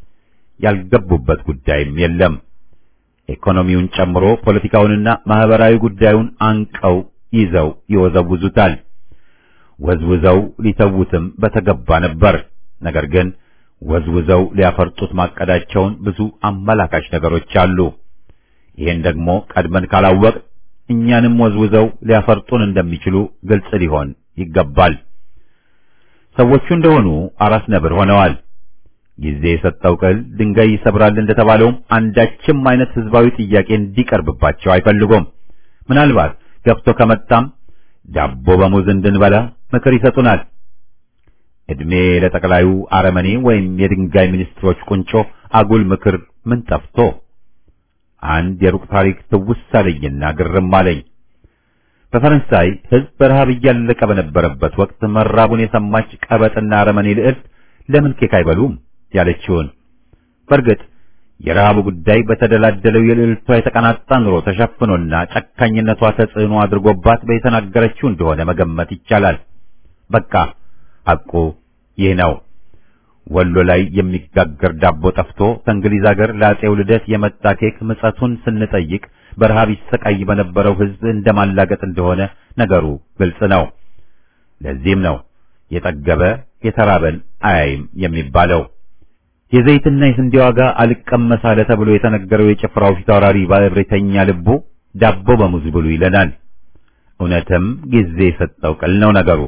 ያልገቡበት ጉዳይም የለም። ኢኮኖሚውን ጨምሮ ፖለቲካውንና ማህበራዊ ጉዳዩን አንቀው ይዘው ይወዘውዙታል። ወዝውዘው ሊተዉትም በተገባ ነበር። ነገር ግን ወዝውዘው ሊያፈርጡት ማቀዳቸውን ብዙ አመላካች ነገሮች አሉ። ይህን ደግሞ ቀድመን ካላወቅ እኛንም ወዝውዘው ሊያፈርጡን እንደሚችሉ ግልጽ ሊሆን ይገባል። ሰዎቹ እንደሆኑ አራስ ነብር ሆነዋል። ጊዜ የሰጠው ቅል ድንጋይ ይሰብራል እንደተባለውም አንዳችም አይነት ህዝባዊ ጥያቄ እንዲቀርብባቸው አይፈልጉም። ምናልባት ገብቶ ከመጣም ዳቦ በሙዝ እንድንበላ ምክር ይሰጡናል። እድሜ ለጠቅላዩ አረመኔ ወይም የድንጋይ ሚኒስትሮች ቁንጮ አጉል ምክር ምን ጠፍቶ አንድ የሩቅ ታሪክ ትውስ አለኝና ግርም አለኝ። በፈረንሳይ ህዝብ በረሃብ እያለቀ በነበረበት ወቅት መራቡን የሰማች ቀበጥና አረመኔ ልዕልት ለምን ኬክ አይበሉም ያለችውን። በእርግጥ የረሃቡ ጉዳይ በተደላደለው የልዕልቷ የተቀናጣ ኑሮ ተሸፍኖና ጨካኝነቷ ተጽዕኖ አድርጎባት በተናገረችው እንደሆነ መገመት ይቻላል። በቃ ሐቁ ይህ ነው። ወሎ ላይ የሚጋገር ዳቦ ጠፍቶ ከእንግሊዝ አገር ለአጼው ልደት የመጣ ኬክ ምጸቱን ስንጠይቅ በረሃብ ይሰቃይ በነበረው ህዝብ እንደማላገጥ እንደሆነ ነገሩ ግልጽ ነው። ለዚህም ነው የጠገበ የተራበን አያይም የሚባለው። የዘይትና የስንዴ ዋጋ አልቀመስ አለ ተብሎ የተነገረው የጭፍራው ፊታውራሪ ባለብሬተኛ ልቡ ዳቦ በሙዝ ብሉ ይለናል። እውነትም ጊዜ የሰጠው ቅል ነው ነገሩ።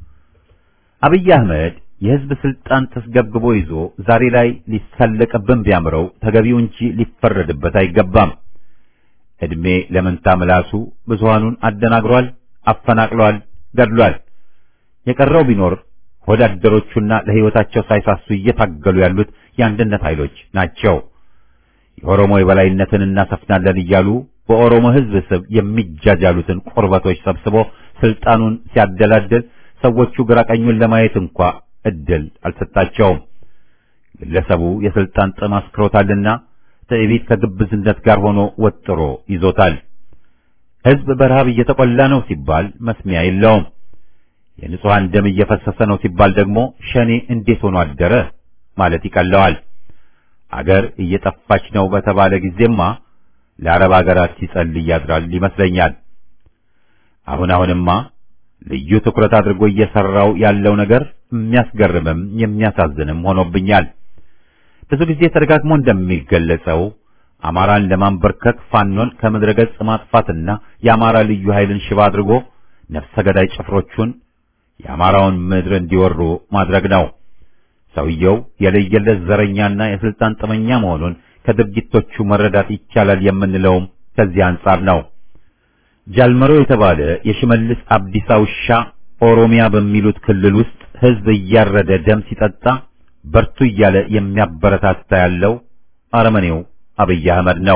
አብይ አህመድ የህዝብ ስልጣን ተስገብግቦ ይዞ ዛሬ ላይ ሊሳለቅብን ቢያምረው ተገቢው እንጂ ሊፈረድበት አይገባም። እድሜ ለመንታ ምላሱ ብዙሃኑን አደናግሯል፣ አፈናቅሏል፣ ገድሏል። የቀረው ቢኖር ወዳደሮቹና ለህይወታቸው ሳይሳሱ እየታገሉ ያሉት የአንድነት ኃይሎች ናቸው። የኦሮሞ የበላይነትን እናሰፍናለን እያሉ በኦሮሞ ህዝብ ስብ የሚጃጃሉትን ቁርበቶች ሰብስቦ ስልጣኑን ሲያደላድል ሰዎቹ ግራቀኙን ለማየት እንኳ እድል አልሰጣቸውም። ግለሰቡ የስልጣን ጥም አስክሮታልና ትዕቢት ከግብዝነት ጋር ሆኖ ወጥሮ ይዞታል። ህዝብ በረሃብ እየተቆላ ነው ሲባል መስሚያ የለውም። የንጹሐን ደም እየፈሰሰ ነው ሲባል ደግሞ ሸኔ እንዴት ሆኖ አደረ ማለት ይቀለዋል። አገር እየጠፋች ነው በተባለ ጊዜማ ለአረብ አገራት ሲጸልይ ያድራል ይመስለኛል። አሁን አሁንማ ልዩ ትኩረት አድርጎ እየሰራው ያለው ነገር የሚያስገርምም የሚያሳዝንም ሆኖብኛል። ብዙ ጊዜ ተደጋግሞ እንደሚገለጸው አማራን ለማንበርከክ ፋኖን ከምድረ ገጽ ማጥፋትና የአማራ ልዩ ኃይልን ሽባ አድርጎ ነፍሰ ገዳይ ጭፍሮቹን የአማራውን ምድር እንዲወሩ ማድረግ ነው። ሰውየው የለየለት ዘረኛና የስልጣን ጥመኛ መሆኑን ከድርጊቶቹ መረዳት ይቻላል የምንለውም ከዚህ አንጻር ነው። ጃልመሮ የተባለ የሽመልስ አብዲሳ ውሻ ኦሮሚያ በሚሉት ክልል ውስጥ ህዝብ እያረደ ደም ሲጠጣ በርቱ እያለ የሚያበረታታ ያለው አረመኔው አብይ አህመድ ነው።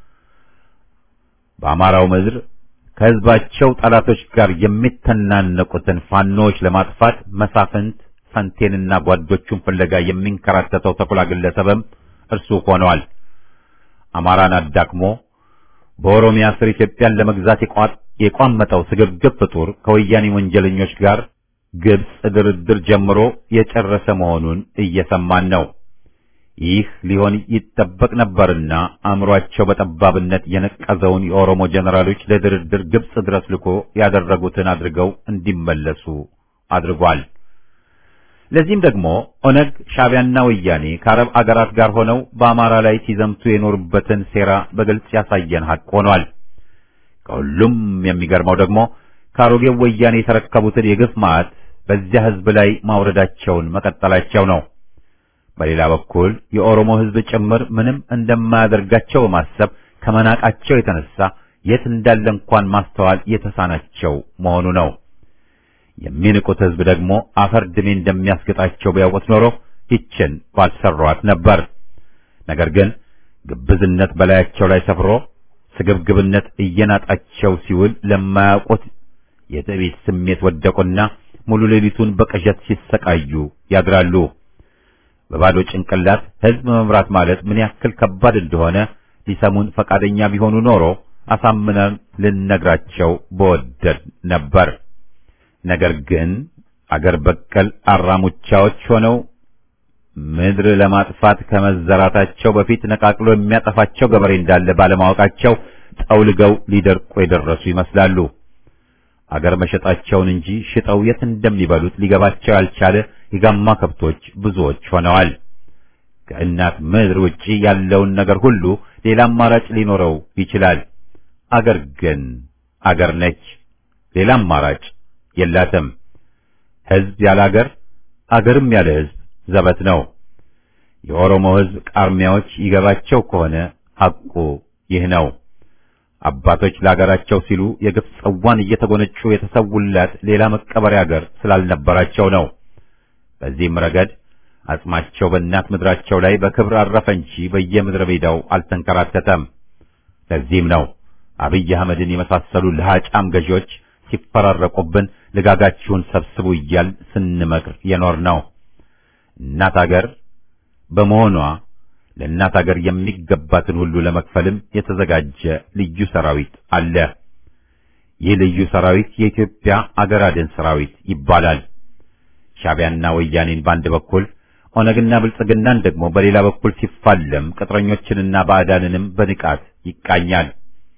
በአማራው ምድር ከህዝባቸው ጠላቶች ጋር የሚተናነቁትን ፋኖዎች ለማጥፋት መሳፍንት ፈንቴንና ጓዶቹን ፍለጋ የሚንከራተተው ተኩላ ግለሰብም እርሱ ሆነዋል። አማራን አዳክሞ በኦሮሚያ ስር ኢትዮጵያን ለመግዛት የቋመጠው ስግብግብ ፍጡር ከወያኔ ወንጀለኞች ጋር ግብጽ ድርድር ጀምሮ የጨረሰ መሆኑን እየሰማን ነው። ይህ ሊሆን ይጠበቅ ነበርና አእምሯቸው በጠባብነት የነቀዘውን የኦሮሞ ጀነራሎች ለድርድር ግብጽ ድረስ ልኮ ያደረጉትን አድርገው እንዲመለሱ አድርጓል። ለዚህም ደግሞ ኦነግ፣ ሻዕቢያና ወያኔ ከአረብ አገራት ጋር ሆነው በአማራ ላይ ሲዘምቱ የኖሩበትን ሴራ በግልጽ ያሳየን ሀቅ ሆኗል። ከሁሉም የሚገርመው ደግሞ ከአሮጌው ወያኔ የተረከቡትን የግፍ ማዕት በዚያ ህዝብ ላይ ማውረዳቸውን መቀጠላቸው ነው። በሌላ በኩል የኦሮሞ ህዝብ ጭምር ምንም እንደማያደርጋቸው በማሰብ ከመናቃቸው የተነሳ የት እንዳለ እንኳን ማስተዋል የተሳናቸው መሆኑ ነው። የሚንቁት ሕዝብ ደግሞ አፈር ድሜ እንደሚያስገጣቸው ቢያውቁት ኖሮ ይችን ባልሰሯት ነበር። ነገር ግን ግብዝነት በላያቸው ላይ ሰፍሮ ስግብግብነት እየናጣቸው ሲውል ለማያውቁት የትዕቢት ስሜት ወደቁና ሙሉ ሌሊቱን በቅዠት ሲሰቃዩ ያድራሉ። በባዶ ጭንቅላት ሕዝብ መምራት ማለት ምን ያክል ከባድ እንደሆነ ሊሰሙን ፈቃደኛ ቢሆኑ ኖሮ አሳምነን ልነግራቸው በወደድ ነበር። ነገር ግን አገር በቀል አራሙቻዎች ሆነው ምድር ለማጥፋት ከመዘራታቸው በፊት ነቃቅሎ የሚያጠፋቸው ገበሬ እንዳለ ባለማወቃቸው ጠውልገው ሊደርቁ የደረሱ ይመስላሉ። አገር መሸጣቸውን እንጂ ሽጠው የት እንደሚበሉት ሊገባቸው ያልቻለ የጋማ ከብቶች ብዙዎች ሆነዋል። ከእናት ምድር ውጪ ያለውን ነገር ሁሉ ሌላ አማራጭ ሊኖረው ይችላል። አገር ግን አገር ነች። ሌላ አማራጭ የላትም። ሕዝብ ያለ አገር፣ አገርም ያለ ሕዝብ ዘበት ነው። የኦሮሞ ሕዝብ ቃርሚያዎች ይገባቸው ከሆነ ሐቁ ይህ ነው። አባቶች ለአገራቸው ሲሉ የግፍ ጽዋን እየተጎነጩ የተሰውላት ሌላ መቀበሪያ አገር ስላልነበራቸው ነው። በዚህም ረገድ አጽማቸው በእናት ምድራቸው ላይ በክብር አረፈ እንጂ በየምድረ ሜዳው አልተንከራተተም። ለዚህም ነው አብይ አህመድን የመሳሰሉ ለሃጫም ገዢዎች ሲፈራረቁብን ልጋጋችሁን ሰብስቡ እያል ስንመክር የኖር ነው። እናት አገር በመሆኗ ለእናት አገር የሚገባትን ሁሉ ለመክፈልም የተዘጋጀ ልዩ ሰራዊት አለ። ይህ ልዩ ሰራዊት የኢትዮጵያ አገር አድን ሰራዊት ይባላል። ሻዕቢያና ወያኔን በአንድ በኩል ኦነግና ብልጽግናን ደግሞ በሌላ በኩል ሲፋለም ቅጥረኞችንና ባዕዳንንም በንቃት ይቃኛል።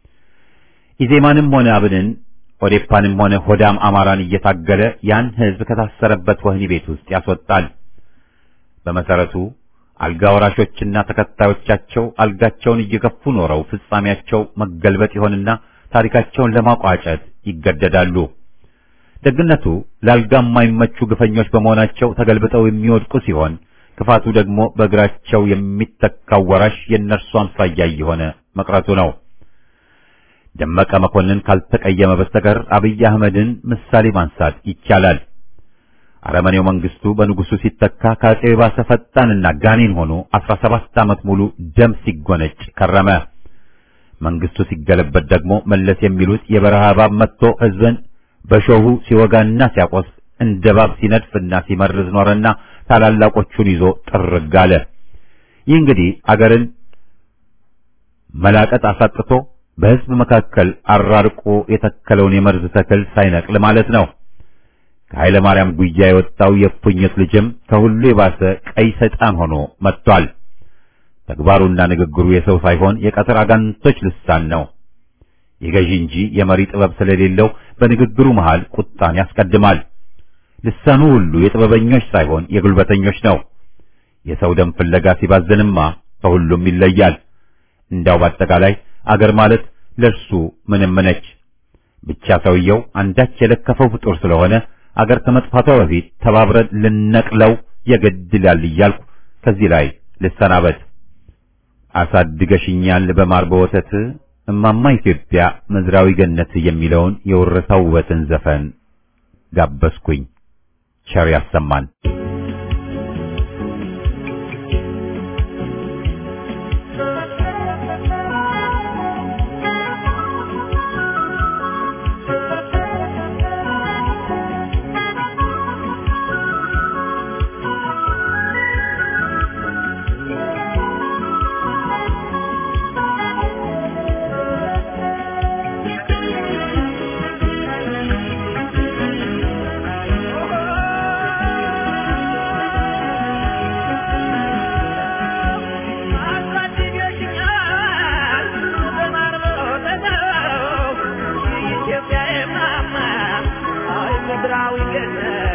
ኢዜማንም ሆነ አብንን ኦዴፓንም ሆነ ሆዳም አማራን እየታገለ ያን ሕዝብ ከታሰረበት ወህኒ ቤት ውስጥ ያስወጣል። በመሰረቱ አልጋ ወራሾችና ተከታዮቻቸው አልጋቸውን እየገፉ ኖረው ፍጻሜያቸው መገልበጥ ይሆንና ታሪካቸውን ለማቋጨት ይገደዳሉ። ደግነቱ ለአልጋ የማይመቹ ግፈኞች በመሆናቸው ተገልብጠው የሚወድቁ ሲሆን፣ ክፋቱ ደግሞ በእግራቸው የሚተካው ወራሽ የእነርሱ አምሳያ እየሆነ መቅረቱ ነው። ደመቀ መኮንን ካልተቀየመ በስተቀር አብይ አህመድን ምሳሌ ማንሳት ይቻላል። አረመኔው መንግስቱ በንጉሱ ሲተካ ከአፄው የባሰ ፈጣንና ጋኔን ሆኖ 17 ዓመት ሙሉ ደም ሲጎነጭ ከረመ። መንግስቱ ሲገለበት ደግሞ መለስ የሚሉት የበረሃ እባብ መጥቶ ህዝብን በሾሁ ሲወጋና ሲያቆስ እንደ እባብ ሲነድፍና ሲመርዝ ኖረና ታላላቆቹን ይዞ ጥርግ አለ። ይህ እንግዲህ አገርን መላቀጥ አሳጥቶ በህዝብ መካከል አራርቆ የተከለውን የመርዝ ተክል ሳይነቅል ማለት ነው። ከኃይለ ማርያም ጉያ የወጣው የእፉኝት ልጅም ከሁሉ የባሰ ቀይ ሰይጣን ሆኖ መጥቷል። ተግባሩና ንግግሩ የሰው ሳይሆን የቀትር አጋንንቶች ልሳን ነው። የገዢ እንጂ የመሪ ጥበብ ስለሌለው በንግግሩ መሃል ቁጣን ያስቀድማል። ልሳኑ ሁሉ የጥበበኞች ሳይሆን የጉልበተኞች ነው። የሰው ደም ፍለጋ ሲባዝንማ ከሁሉም ይለያል። እንዳው በአጠቃላይ አገር ማለት ለእርሱ ምንም ነች። ብቻ ሰውየው አንዳች የለከፈው ፍጡር ስለሆነ አገር ከመጥፋቷ በፊት ተባብረን ልነቅለው የግድ ይላል እያልኩ ከዚህ ላይ ልሰናበት። አሳድገሽኛል በማር በወተት እማማ ኢትዮጵያ ምድራዊ ገነት የሚለውን የወረታው ውበትን ዘፈን ጋበዝኩኝ። ቸር ያሰማን። ምድራዊ ገነት